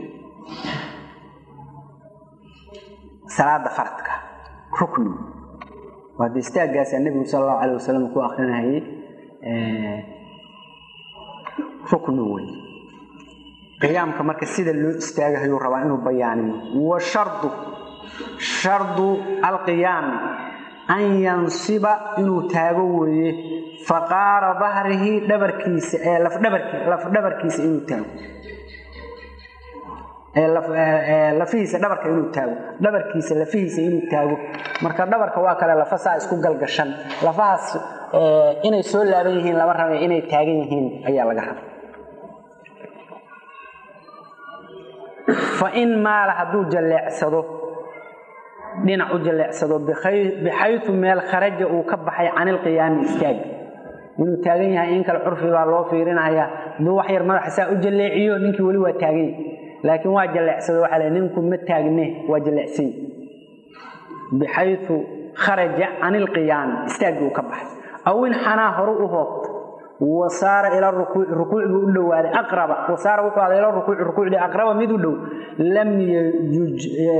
salaada faradka rukni waa de istaaggaasa nebigu sala allahu calayh wasalam ku akrinayay rukni wey qiyaamka marka sida loo istaagahayuu rabaa inuu bayaaniyo wa shardu shardu alqiyaami an yansiba inuu taago weeye faqaara dahrihi dhabarkiisa ee lafdhabarkiisa inuu taago lafihiisa dhabarka inuu taago dhabarkiisa lafihiisa inuu taago marka dhabarka waa kale lafa saa isku galgashan lafahaas inay soo laaban yihiin lama raba inay taagan yihiin ayaa laga raba fa in maala hadduu jalleecsado dhinac u jalleecsado bixayu meel kharaja uu ka baxay can ilqiyaami istaag inuu taagan yahay in kale curfi baa loo fiirinaya hadduu wax yar madaxa saa u jalleeciyo ninkii weli waa taagan yahay laakiin waa jalleecsado waxaa le ninku ma taagne waa jalleecsany bixayu kharaja can ilqiyaami istaagii uu ka baxay aw in xanaa horu u hoobta wasaara ila rukuuci rukuuc buu u dhowaaday aqraba wasaara wuxuu aaday ila rukuuci rukuucdii aqraba mid u dhow lam yajuj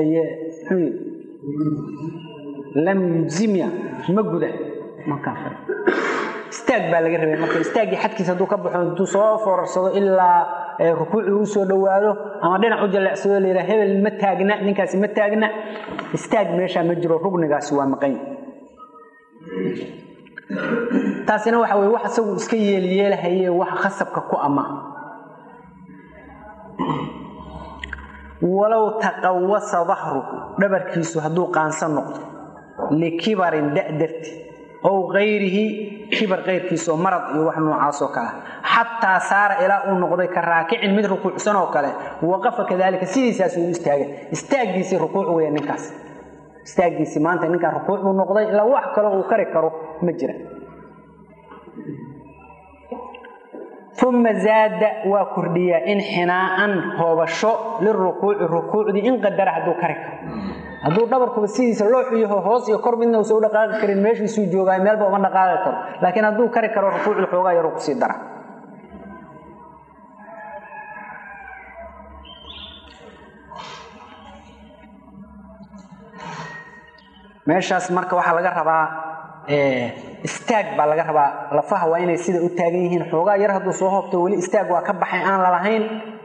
lam yujzimya ma guda markaa istaag baa laga rabay marka istaaggii xadkiisa hadduu ka baxo intuu soo foorarsado ilaa rukuucii uu soo dhowaado ama dhinac u jaleecsado la yidhaha hebel ma taagna ninkaasi ma taagna istaag meeshaa ma jiro rugnigaasi waa maqan taasina waxa weye wax isagu iska yeelyeelahaye wax khasabka ku ama walow taqawasa dahruhu dhabarkiisu hadduu qaansan noqdo likibarin da darti ow kayrihi kibar kayrkiisa oo marad iyo wax noocaasoo kale xataa saara ilaa uu noqday ka raakicin mid rukuucsan oo kale waqafa kadalika sidiisaas uu istaaga istaaggiisii rukuuc weya ninkaas istaaggiisii maanta ninkaan rukuuc buu noqday ilaa wax kaloo uu kari karo ma jira uma zaada waa kordhiyaa inxinaaan hoobasho lirukuuci rukuucdii in qadara hadduu kari karo hadduu dhabarkuba sidiisa loo xuyaho hoos iyo kor midna uusa u dhaqaaqi karin meeshiisuu joogaa meelba uma dhaqaaqi karo laakiin hadduu kari karo rukuucda xoogaa yaruu kusii dara meeshaas marka waxaa laga rabaa istaag baa laga rabaa lafaha waa inay sida u taagan yihiin xoogaa yar hadduu soo hoobto weli istaag waa ka baxay aan lalahayn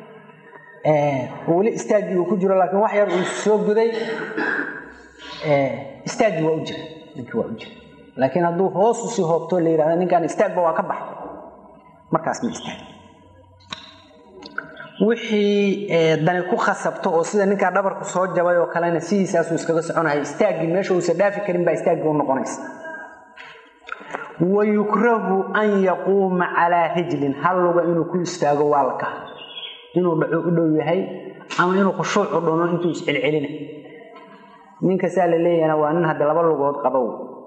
weli istaaggii uu ku jiro laakiin wax yar uu soo guday istaaggii waa u jira ninkii waa u jira laakiin hadduu hoos usii hoobto la yidhahda ninkaan istaagba waa ka baxay markaas ma istaag wixii dani ku khasabto oo sida ninkaa dhabarku soo jabay oo kalena sidiisaasuu iskaga soconaya istaaggii meesha uusa dhaafi karin baa istaaggii u noqonaysa wayukrahu an yaquuma calaa rijlin hal luga inuu ku istaago waa la kaha inuu dhaco u dhow yahay ama inuu khushuucu dhuno intuu iscelcelina ninkasaa la leeyahana waa nin hadda laba lugood qabow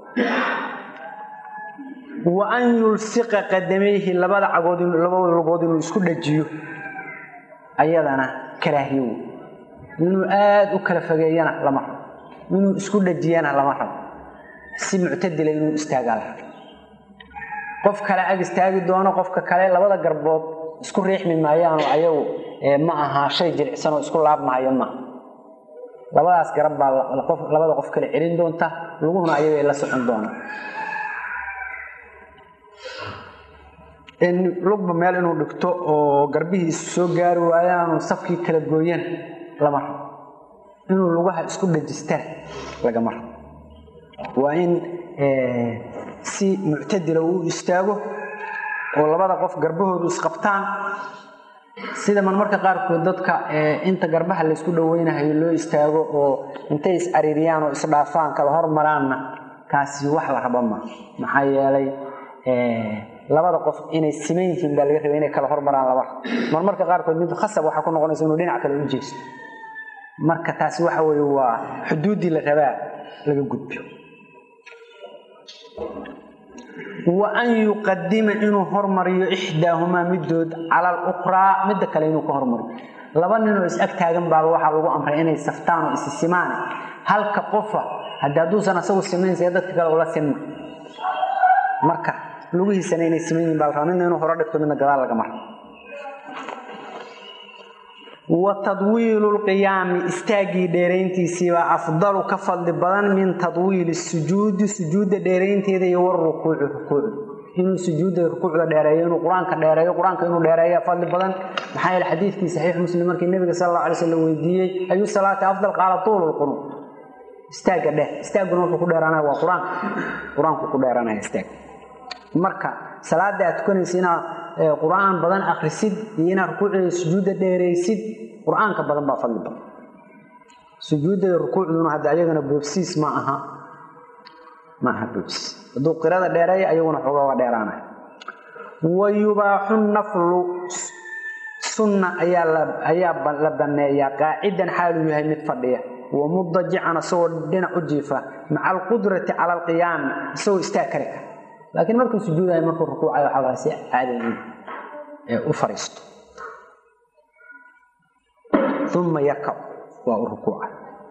wa an yulsiqa qadamayhi labada cagood labada lugood inuu isku dhajiyo ayadana karaahiyow inuu aada u kala fogeeyana lama rabo inuu isku dhajiyana lama rabo si muctadila inuu istaagaa la rabo qof kale ag istaagi doono qofka kale labada garbood isku riixmi maayaano ayagu ma aha shay jilicsan oo isku laabmahayo maaha labadaas garab baa labada qof kale celin doonta luguhuna ayagay la socon doona lugba meel inuu dhigto oo garbihiisu soo gaari waayaanu safkii kala gooyana lama rabo inuu lugaha isku dhajistana lagama rabo waa in si muctadila uu istaago oo labada qof garbahoodu isqabtaan sida marmarka qaarkood dadka inta garbaha laysku dhaweynahayo loo istaago oo intay is-cariiriyaan oo isdhaafaan kala hormaraanna kaasi wax la raba ma maxaa yeelay labada qof inay siman yihiin baa laga rabay inay kala hormaraan laba marmarka qaarkood mid khasab waxaa ku noqonaysa inuu dhinac kale u jeesto marka taasi waxa weeye waa xuduuddii la rabaa laga gudbiyo wa an yuqadima inuu hormariyo ixdaahumaa midood cala alukhraa midda kale inuu ka hormariyo laba ninoo is ag taagan baaba waxaa lagu amray inay saftaan oo isi simaan halka qofa haddii hadduusan asagu simayn see dadka kale ula sinma marka lugihiisana inay siman yihin baa la rabaa midna inuu horo dhigto midna gadaal laga maro wa tadwiilu lqiyaami istaaggii dheerayntiisiibaa afdalu ka fadli badan min tadwiili sujuudi sujuudda dheeraynteeda iyo warukuuci rukuucda inuu sujuudda rukuucda dheereeyo inuu qur-aanka dheereeyo qur-aanka inuu dheereeya fadli badan maxaa yeele xadiidkii saxiix muslim markii nebiga sal alla alay slam weydiiyey ayu salaati afdal qaala tuulu lqunuu istaagga dheh istaagguna wuxuu ku dheeraanaya waa qur-aanka qur-aanku ku dheeraanaya istaag marka salaada aad tukanaysa inaad qur-aan badan akrisid iyo inaad rukuucdeeda sujuudda dheeraysid qur-aanka badan baa fadli badan sujuudda iyo rukuucduna hadda ayagana boobsiis ma aha ma aha boobsiis hadduu qirada dheereeya ayaguna xoogaa waa dheeraanaya wa yubaaxu naflu sunna ayaa la ayaa la banneeyaa qaacidan xaaluu yahay mid fadhiya wa mudajican isagoo dhinac u jiifa maca alqudrati cala alqiyaami isagoo istaag kari kara laakiin markuu sujuudayo markuu rukuucayo waxaa laga si caadi u fariisto uma yarkac waa u rukuuca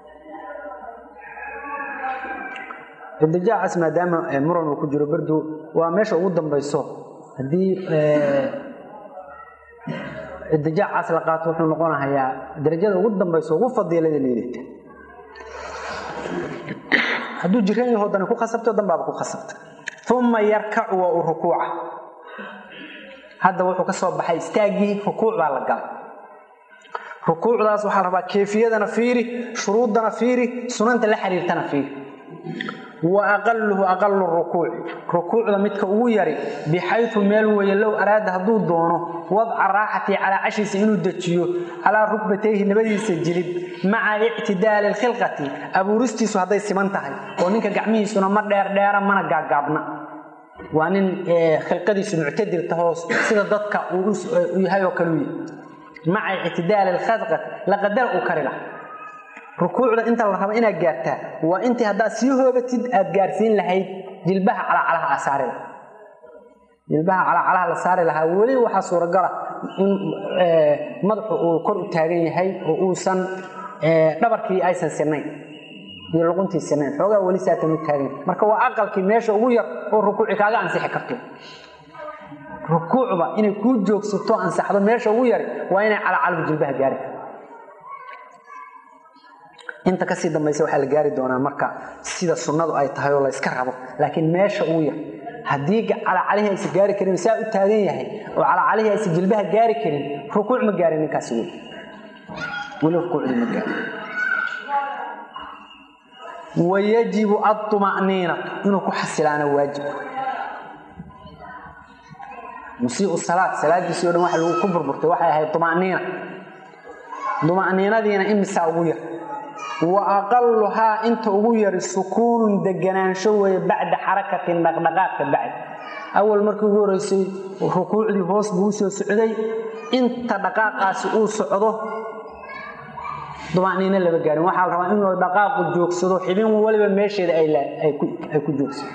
idijaacaas maadaama muran uu ku jiro bardu waa meesha ugu dambayso haddii idijaacaas la qaato wuxuu noqonahayaa darajada ugu dambayso ugu fadiilada liidata hadduu jiran yaho dani ku khasabto danbaaba ku khasabta uma yarkacu waa uu rukuuca hadda wuxuu ka soo baxay istaaggii rukuuc baa la galay rukuucdaas waxaa la rabaa keefiyadana fiiri shuruuddana fiiri sunanta la xiriirtana fiiri wa aqaluhu aqalu rukuuci rukuucda midka ugu yari bixayu meel weeye low araada hadduu doono wadca raaxatii calaa cashiisa inuu dejiyo calaa rukbatayhi labadiisa jilib maca ictidaali lkhilqati abuuristiisu hadday siman tahay oo ninka gacmihiisuna ma dheerdheera mana gaagaabna waa nin khilqadiisu muctadir tahoos sida dadka uu yahay oo kaluu yahy maca ictidaali lkhilqati laqadar uu kari laha rukuucda inta la rabo inaad gaartaa waa intii haddaad sii hoobatid aad gaarsiin lahayd jilbaha calacalaha aa saari laha jilbaha calacalaha la saari lahaa weli waxaa suuragala in madaxu uu kor u taagan yahay oo uusan dhabarkii aysan sinayn iyo luquntii sinayn xoogaa weli saatan u taagan yahay marka waa aqalkii meesha ugu yar oo rukuuci kaaga ansixi karto rukuucba inay kuu joogsato ansaxdo meesha ugu yari waa inay calacalhu jilbaha gaari karto inta kasii dambaysa waxaa la gaari doonaa marka sida sunnadu ay tahay oo layska rabo laakiin meesha uu yahay haddii calacalihii aysa gaari karin saa u taagan yahay oo calacalihii aysa jilbaha gaari karin rukuuc ma gaarin ninkaasi weli weli rukuucdii ma gaarin wayajibu aطma'niinatu inuu ku xasilaana waajib musiiu salaad salaadiisii o dhan waxa lagu ku burburtay waxay ahayd طma'niina طma'niinadiina imisaa ugu yar wa aqaluhaa inta ugu yari sukuunun deganaansho weeye bacda xarakatin dhaqdhaqaaqka bacd awal markii ugu horeysay rukuucdii hoos buu usoo socday inta dhaqaaqaasi uu socdo dumaniino lama gaarin waxaa la rabaa inuu dhaqaaqu joogsado xibin waliba meesheeda ay ku joogsado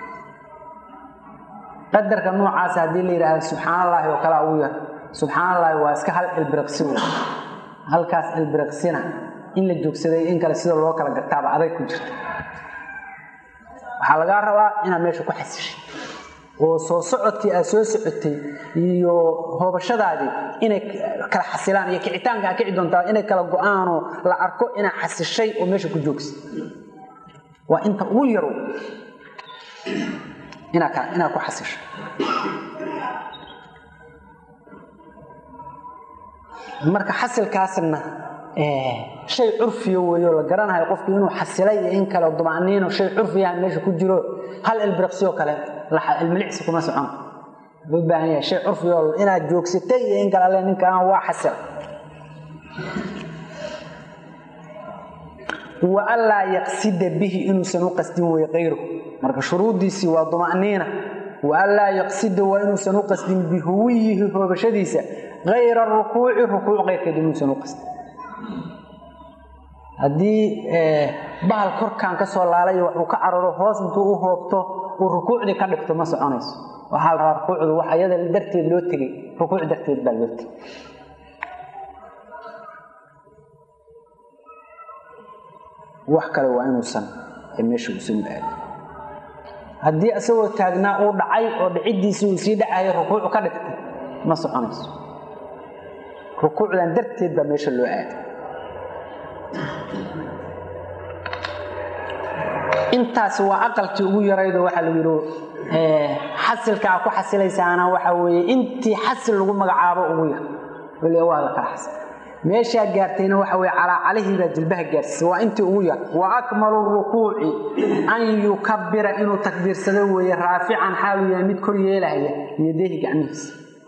qadarka noocaasa haddii la yidhaahdo subxaan allaahi oo kalea ugu yar subxaan allaahi waa iska hal ilbiriqsi wey halkaas ilbiriqsina in la joogsaday in kale sida loo kala gartaaba adag ku jirta waxaa lagaa rabaa inaad meesha ku xasishay oo soo socodkii aad soo socotay iyo hoobashadaadii inay kala xasilaan iyo kicitaanka aad kici doontaa inay kala go-aanoo la arko inaad xasishay oo meesha ku joogsa waa inta ugu yaro inaad ku xasishay marka xasilkaasna shay curfiya weeyo la garanayo qofku inuu xasilay iyo in kale dumaniino shay curfiyaha meesha ku jiro hal ilbiriqsiyo kale ilmilicsi kuma socon wuxuu u baahan yahay shay curfigool inaad joogsatay iyo in kale alle ninkaan waa xasila wa anlaa yaqsida bihi inuusan u qasdin wey kayru marka shuruuddiisii waa duma'niina wa anlaa yaqsida waa inuusan u qasdin bihuwiyihi hoobashadiisa kayra rukuuci rukuuc keyrkeed inuusan u qasdin haddii bahal korkaan ka soo laalay waxuu ka cararo hoos intuu u hoobto uu rukuucdii ka dhigto ma soconayso waxaa la rabaa rukuucdu wax iyada darteed loo tegey rukuuc darteed baa loo tegey wax kale waa inuusan meesha uusan u aadin haddii isagoo taagnaa uu dhacay oo dhiciddiisii uu sii dhacayo rukuucu ka dhigtay ma soconayso rukuucdan darteed baa meesha loo aaday intaasi waa aqalkii ugu yaraydo waxaa lagu yidhi xasilkaa ku xasilaysaana waxa weeye intii xasil lagu magacaabo ugu yar weli waa la kala xasil meeshaa gaartayna waxa weye calaacalihii baa jilbaha gaarsiisay waa intii ugu yar wa akmalu rukuuci an yukabira inuu takbiirsado weeye raafican xaaluu yahay mid kor yeelahaya yadehi gacmihiisa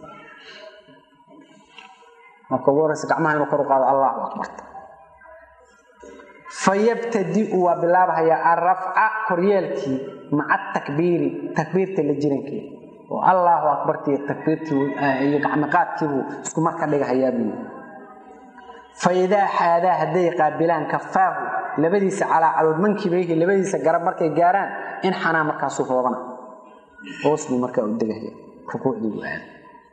marka ugu horeysa gacmaha inuu kor u qaado allahu akbarta fayabtadiu waa bilaabhayaa arafca koryeelkii maca takbiiri takbiirta la jirankeeda oo allaahu akbartii takbiirtii iyo gacmiqaadkiibuu isku mar ka dhigahayaa buu faidaa xaadaa hadday qaabilaan kafaahu labadiisa calaacalood mankibayhi labadiisa garab markay gaaraan in xanaa markaasuu hoobana hoos buu markaa u degahaya rukuucdii buu aada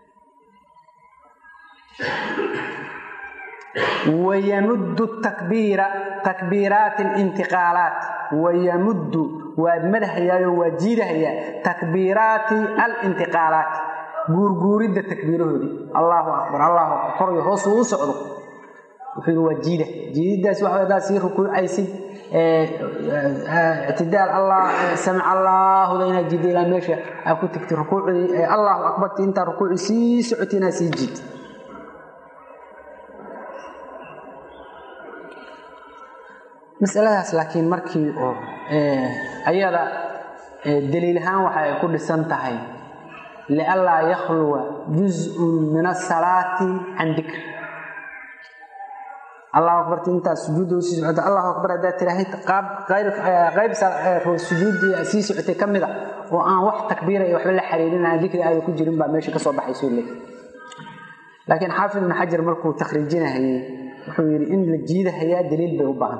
wayamuddu takbiira takbiiraati alintiqaalaat wayamuddu waa madahayaayo waa jiidahayaa takbiiraati alintiqaalaati guurguuridda takbiirahoodii allahu akbar allahu akbar kor iyo hoos uu u socdo wuxuu yidhi waa jiida jiididdaas waxa haddaad sii rukuucaysid ictidaal allah samic allaahuda inaad jiidda ilaa meesha aad ku tegtay rukuucdii allahu akbarti intaa rukuucii sii socotay inaad sii jiid masaladaas laakiin markii oo ayada daliil ahaan waxa ay ku dhisan tahay lianlaa yakhluwa juz-un min asalaati can dikr allahu akbarti intaad sujuudda usii socota allahu akbar haddaad tiraahid qayb sujuuddii sii socotay ka mid a oo aan wax takbiira iyo waxba la xariirin aan dikri aada ku jirin baa meesha kasoo baxaysoo leey laakiin xaafid ibnu xajar markuu takhriijinahayey wuxuu yidhi in la jiidahayaa daliil bay u baahan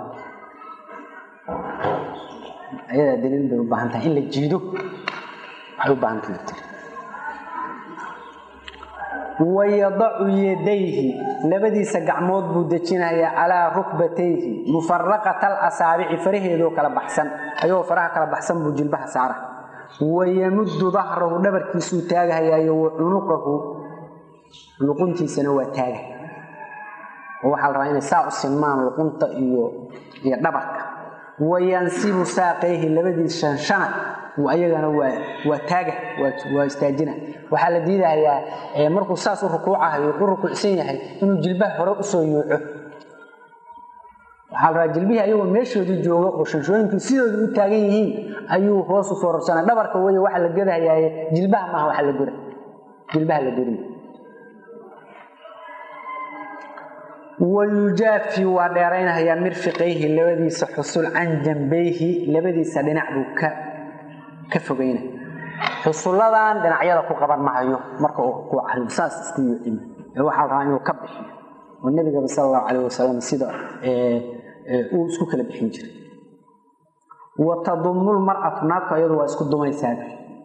ayadaa daliil bay u baahan tahay in la jiido waxay u baahan tahay tiri wayadacu yadayhi labadiisa gacmood buu dejinayaa calaa rukbatayhi mufaraqata alasaabici faraheedoo kala baxsan ayagoo faraha kala baxsan buu jilbaha saara wayamuddu dahrahu dhabarkiisuu taagahayaayo wa cunuqahu luquntiisana waa taaga oo waxaa la rabaa inay saa u sinmaan luqunta iyo iyo dhabarka wayansibu saaqayhi labadii shanshana ayagana waa waa taaga waa istaajina waxaa la diidahayaa markuu saas u rukuucahayo u rukuucsan yahay inuu jilbaha hore usoo yuuco waxaa la rabaa jilbihii ayagoo meeshoodii jooga oo shanshooyinkii sidooda u taagan yihiin ayuu hoos u foorarsanay dhabarka wey waxa la godahayaaye jilbaha maaha waxa la goda jilbaha la godin wayujaafi waa dheeraynahayaa mirfiqayhi labadiisa xusul can jambayhi labadiisa dhinac buu ka ka fogayna xusulladan dhinacyada ku qaban mahayo marka uu ku cariyo saas isku yuucima ee waxaa rabaa inuu ka bixiyo oo nebigaba sala allahu calayh wasalam sida uu isku kala bixin jiray wa tadumu lmar'atu naagtu ayadu waa isku dumaysaa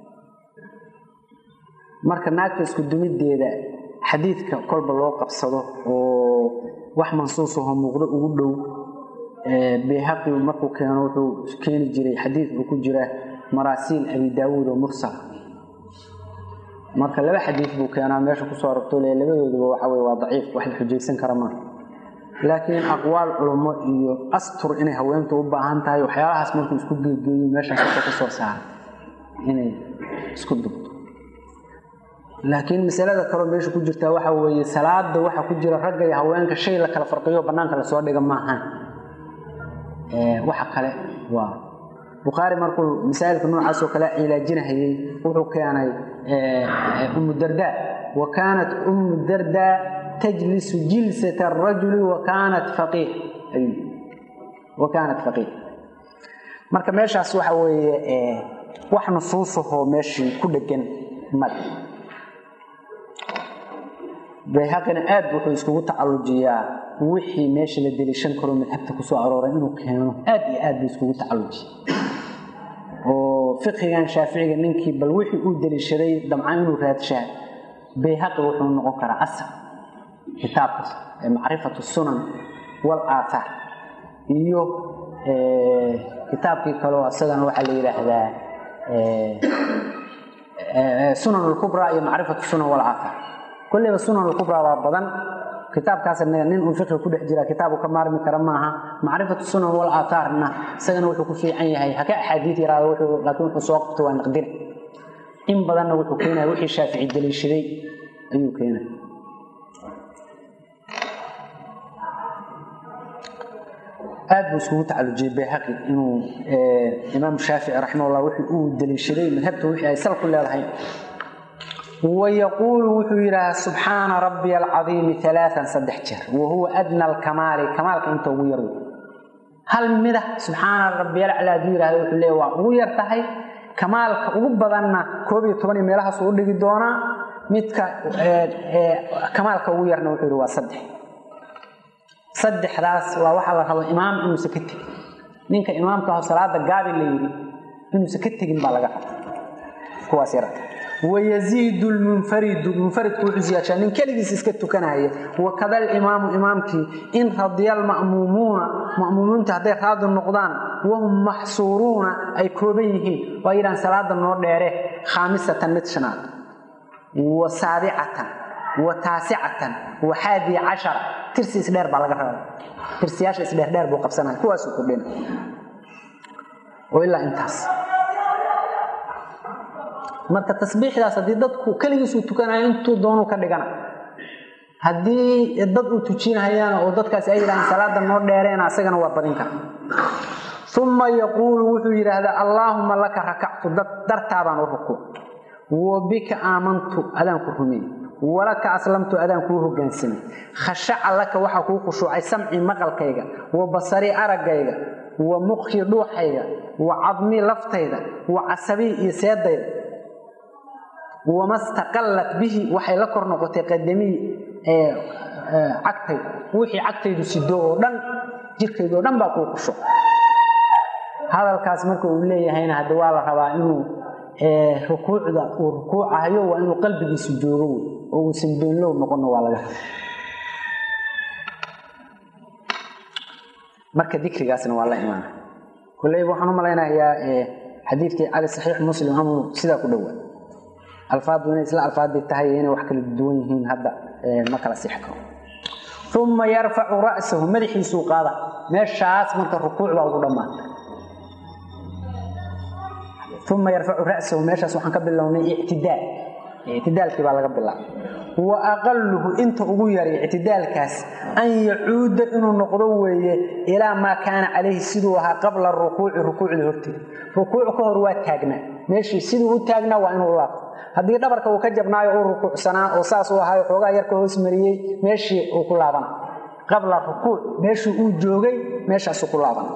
marka naagta isku dumideeda xadiidka kolba loo qabsado oo wax mansuusaho muuqdo ugu dhow bayhaqi markuu keeno wuxuu keeni jiray xadiid uu ku jira maraasiil abi daawuud oo mursal marka laba xadiid buu keenaa meesha kusoo aragto le labadooduba waxa weye waa daciif wax la xujaysan kara maa laakiin aqwaal culummo iyo astur inay haweentu u baahan tahay waxyaalahaas markuu isku geegeeyo meeshaas wuxuu ka soo saaray inay isku dubto laakiin masalada kaloo meesha ku jirtaa waxa weeye salaada waxa ku jira ragga iyo haweenka shay la kala farqiyo bannaanka lasoo dhiga maahan waxa kale waa bukhaari markuu masaa'ilka noocaas oo kale cilaajinahayey wuxuu keenay umu dardaa wa kaanat umu dardaa tajlisu jilsata arajuli wa kaanat faqiih wa kaanat faqiih marka meeshaas waxa weeye wax nusuusahoo meeshii ku dhegan male bayhaqina aad wuxuu iskugu tacallujiyaa wixii meesha la deliishan karo madhabta ku soo arooray inuu keeno aad iyo aad buu iskugu tacallujiya oo fiqigan shaaficiga ninkii bal wixii uu deliishaday damcaan inuu raadshaa bayhaqi wuxuu noqon karaa asal kitaabkaas macrifatu sunan wal aathaar iyo kitaabkii kaleo isagana waxaa la yidhaahdaa sunan alkubraa iyo macrifatu sunan wal aathaar kolleyba sunan alkubraa waa badan kitaabkaas nin uu fiqi ku dhex jira kitaabu ka maarmi kara maaha macrifatu sunan wal aathaarna isagana wuxuu ku fiican yahay haka axaadiid yaraado wuxuu laakiin wuxuu soo qabto waa naqdina in badanna wuxuu keenaya wixii shaafici daliishaday ayuu keenaya aad buu iskugu tacalujiyey bayhaqi inuu imaam shaafici raximahullah wixii uu daliishaday madhabta wixii ay sal ku leedahay ويقول وحو يراه سبحان ربي العظيم ثلاثا صدح جر وهو أدنى الكمال كمال كنت ويرو هل مده سبحان ربي الأعلى ديره وحو ليه وير تحي كمال كوبدنا كوبي تبني ميلها سو دغي دونا midka kamaalka ugu yarna wuxuu yiri waa saddex saddexdaas waa waxa la rabo imaam inuu sakati ninka imaamka ah salaada gaabi la yiri inuu sakati gin baa laga kuwaas yarata ويزيد المنفرد منفرد كوحز ياشا من كلغيس اسك تكنايا وكذا الامام امامتي ان رضي المأمومون مأمومون تهدي راض النقدان وهم محصورون اي كوبيهين ويران صلاه نو ديره خامسه متشناد وسابعه وتاسعه وحادي عشر ترسي سدير با لغا ربا ترسياش سدير دير بو قبسنا كواس كودين وإلا انتاس marka tasbiixdaas hadii dadku kaligiisu tukanayo intuu doono ka dhigana hadii dad uu tujinayaan oo dadkaas ay yiraahdaan salaada noo dheereena asagana waa badin kara thumma yaqulu wuxuu yiraahdaa allahumma laka rak'tu dartaabaan ruku wa bika amantu adaan ku rumey walaka aslamtu adaan ku hogaansamay khasha'a laka waxa ku khushuucay samci maqalkayga wa basari aragayga wa mukhi dhuuxayga wa cadmi laftayda wa asabi iyo seedayda وما استقلت به waxay la kor noqotay qadami ee cagtay wixii cagtaydu sido oo dhan jirkaydu oo dhan baa ku qusho hadalkaas marka uu leeyahayna hada waa la rabaa inuu ee rukuucda uu rukuucayo waa inuu qalbigiisu joogo oo uu sanbeenlow noqon waa laga marka dikrigaasna waa la imaan kulay waxaan u malaynayaa ee xadiidkii cali saxiix muslim amu sida ku dhawaa alfaadu inay isla alfaadii tahay inay wax kala duwan yihiin hadda ma kala six karo uma yarfacu ra'sahu madaxiisuu qaada meeshaas marka rukuuc baa ugu dhammaatay uma yarfacu ra'sahu meeshaas waxaan ka bilownay ictidaal ictidaalkii baa laga bilaabay wa aqaluhu inta ugu yaray ictidaalkaas an yacuuda inuu noqdo weeye ilaa maa kaana calayhi siduu ahaa qabla rukuuci rukuucda horteeda rukuuc ka hor waa taagnaa meeshii siduu u taagnaa waa inuu laabto haddii dhabarka uu ka jabnaayo uu rukuucsanaa oo saas uu ahaayo xoogaa yarka hoos mariyey meeshii uu ku laabana qabla rukuuc meeshii uu joogay meeshaasuu ku laabana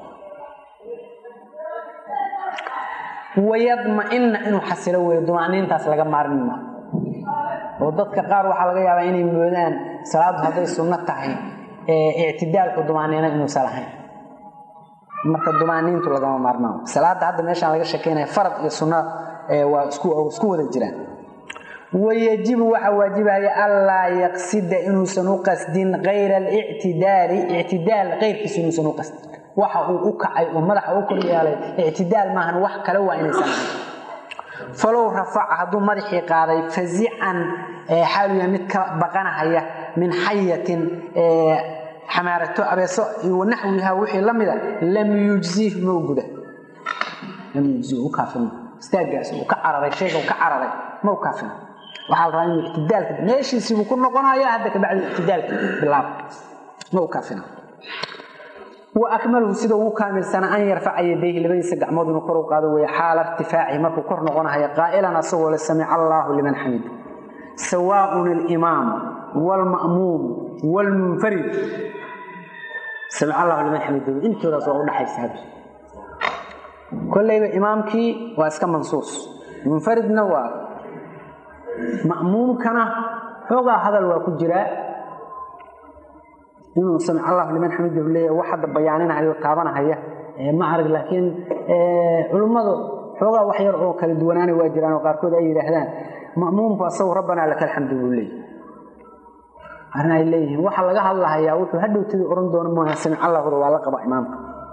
wayadma-ina inuu xasilo weeyo dumaaniintaas laga maarmi maa oo dadka qaar waxaa laga yaabaa inay moodaan salaadu hadday sunno tahay ictidaalku dumaaniina inuusan lahayn marka dumaaniintu lagama maarmaan salaada hadda meeshaan laga sheekeynaya farad iyo sunna waa isku wada jiraan wayajibu waxaa waajibaya allaa yaqsida inuusan u qasdin kayra alictidaali ictidaal keyrkiisa inuusan u qasdin waxa uu u kacay oo madaxa u kor yeelay ictidaal maahan wax kale waa inaysan ahayn falow rafaca hadduu madaxii qaaday fazican xaaluya mid ka baqanahaya min xayatin xamaarato abeeso iyo naxwiha wixii la mida lam yujzih ma u guda lam yujzih u kaafin istaagaas uu ka cararay shayga uu ka cararay ma u kaafin waxaa la rabaa inuu ictidaalka meeshiisii buu ku noqonaya hadda kabacdi ictidaalka bilaab ma u kaafina wa akmaluhu sida ugu kaamilsana an yarfaca yadayhi labadiisa gacmood inuu kor u qaado weeye xaala irtifaacihi markuu kor noqonahayo qaa'ilan asagoo le samica allaahu liman xamid sawaaun alimaam waalma'muum waalmunfarid samic allahu liman xamidahu intoodaas waa udhaxaysa hadda kollayba imaamkii waa iska mansuus munfaridna waa ma'muumkana xoogaa hadal waa ku jiraa inuu samic allahu liman xamidahu leeyahay wax hadda bayaaninahaya oo taabanahaya ma arag laakiin culummadu xoogaa wax yar oo kala duwanaana waa jiraan oo qaarkood ay yidhaahdaan ma'muumku asagu rabbanaa laka alxamdu buu leeyahy arrin ay leeyihiin waxa laga hadlahayaa wuxuu hadhowtadii ohan doono maaha samic allahuda waa la qaba imaamka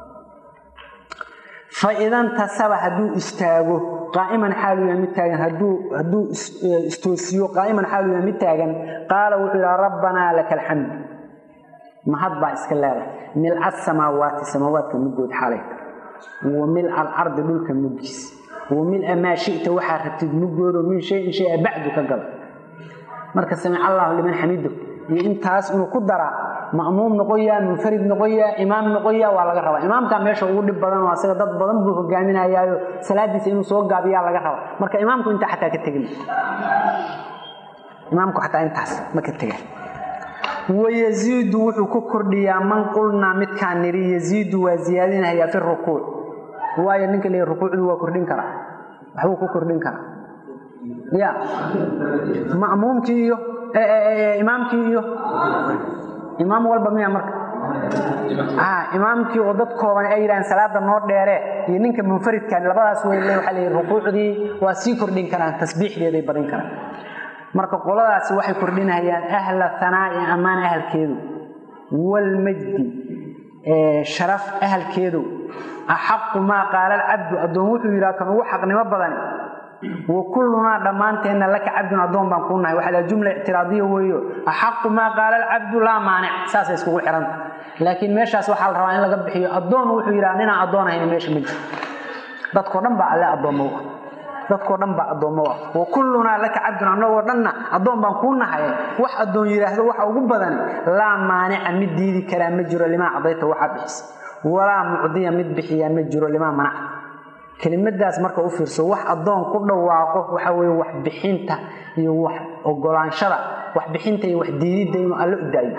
fa idantasaba hadduu istaago qaa'iman xaalu yahay mid taagan hadduu hadduu istoosiyo qaa'iman xaalu yahay mid taagan qaala wuxuu yidhaha rabbanaa laka alxamd mahad baa iska leedahay milca samaawaati samaawaadka muggood xaalayta wa milca alardi dhulka muggiis wa mil'a maa shita waxaa rabtid muggoodo min shayin shaya bacdu ka gala marka samic allahu liman xamido iyo intaas inuu ku daraa ma'muum noqoyaa munfarid noqoyaa imaam noqoyaa waa laga rabaa imaamkaa meesha ugu dhib badan oo asaga dad badan buu hogaaminayaayo salaadiisa inuu soo gaabiyaa laga rabaa marka imaamku intaa xataa ka tegin imaamku xataa intaas ma ka tegan wayaziidu wuxuu ku kordhiyaa man qulnaa midkaan niri yaziidu waa ziyaadinahayaa fi rukuuc waayo ninka le rukuucdu waa kordhin karaa waxbuu ku kordhin karaa ya ma'muumkii iyo imaamkii iyo imaam walba miya marka imaamkii oo dad kooban ay yidhahaan salaada noo dheere iyo ninka munfaridkan labadaas wey waxaa la yidhi rukuucdii waa sii kordhin karaan tasbiixdeeday badin karaan marka qoladaasi waxay kordhinayaan ahla hanaa'i ammaan ahalkeedu waalmajdi sharaf ahalkeedu axaqu maa qaala alcabdu addoon wuxuu yidhaha kan ugu xaqnimo badani wa kullunaa dhammaanteenna laka cabdun addoon baan kuu nahay waxaa la jumla ictiraadiya weeyo axaqu maa qaala alcabdu laa maanic saasay iskugu xihanta laakiin meeshaas waxaa la rabaa in laga bixiyo addoon wuxuu yidhaha ninaan addoon ahayn meesha ma jiro dadkoo dhan baa alle addoommo ah dadkoo dhan baa addoommo ah wa kullunaa laka cabdun annagoo dhanna addoon baan kuu nahay wax addoon yidhaahdo waxa ugu badani laa maanica mid diidi karaa ma jiro limaa cadayta waxaa bixisa walaa mucdiya mid bixiyaa ma jiro limaa manaca kelimadaas marka u fiirso wax addoon ku dhawaaqo waxa weye wax bixinta iyo wax ogolaanshada wax bixinta iyo wax diididda inuu allo u daayo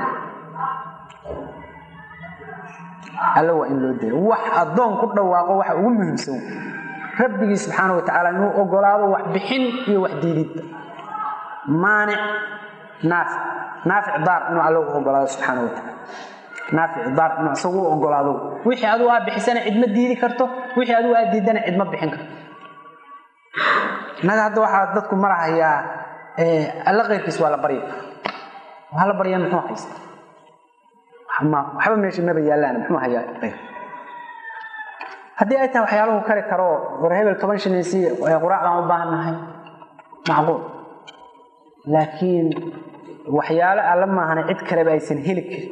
alle waa in loo dayo wax addoon ku dhawaaqo waxa ugu muhiimsan rabbigii subxaana wa tacaala inuu ogolaado wax bixin iyo wax diididda maanic naafic naafic daar inuu alle u ogolaado subxaana wa tacaala naafic daar inuu isagu u ogolaado wixii adigu aa bixisana cid ma diidi karto wixii adigu aa diidana cid ma bixin karto innaga hadda waxaa dadku marahayaa alle keyrkiis waa la barya waa la barya muxuu haysta waxba meesha maba yaallaan muxuu hayaa keyr haddii ay tahay waxyaalahu kari karo war hebel toban shanaysi quraacdaan u baahan nahay macquul laakiin waxyaalo alla maahana cid kaleba aysan heli karin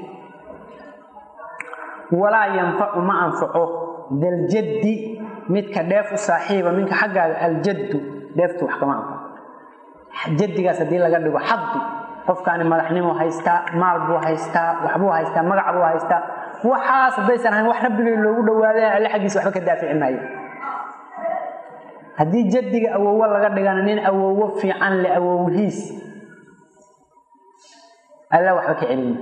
walaa yanfacu ma anfaco daljaddi midka dheef u saaxiiba minka xaggaaga aljaddu dheeftu wax kama anfaco jaddigaas haddii laga dhigo xaddi qofkaani madaxnimo haystaa maal buu haystaa waxbuu haystaa magac buu haystaa waxaas haddaysan ahayn wax rabbigay loogu dhawaada alle xaggiisa waxba ka daafici maayo haddii jaddiga awowo laga dhigana nin awowo fiican le awowhiis alla waxba ka celin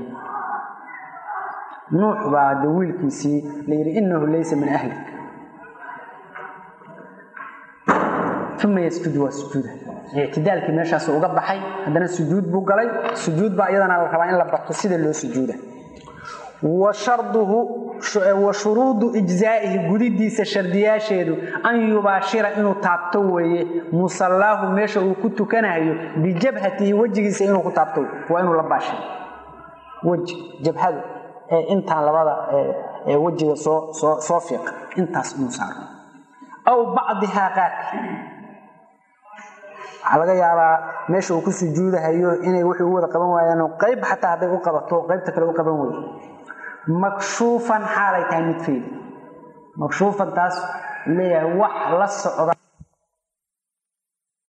nuux baa de wiilkiisii la yidhi inahu laysa min ahlik uma yasjudu waa sujuuda ictidaalkii meeshaasu uga baxay haddana sujuud buu galay sujuud baa iyadana la rabaa in la barto sida loo sujuuda wa sharduhu wa shuruudu ijzaa'ihi gudidiisa shardiyaasheedu an yubaashira inuu taabto weeye musallaahu meesha uu ku tukanayo bijabhatihi wejigiisa inuu ku taabto waa inuu la baashiro weji jabhadu intaan labada wejiga soo soo soo fiiqa intaas inuu saaro aw bacdihaa qaarka waxaa laga yaabaa meesha uu ku sujuudahayo inay wixii u wada qaban waayaan qayb xataa hadday u qabato qaybta kale u qaban weydo makshuufan xaalay tahay mid feed makshuufan taas leeyahay wax la socda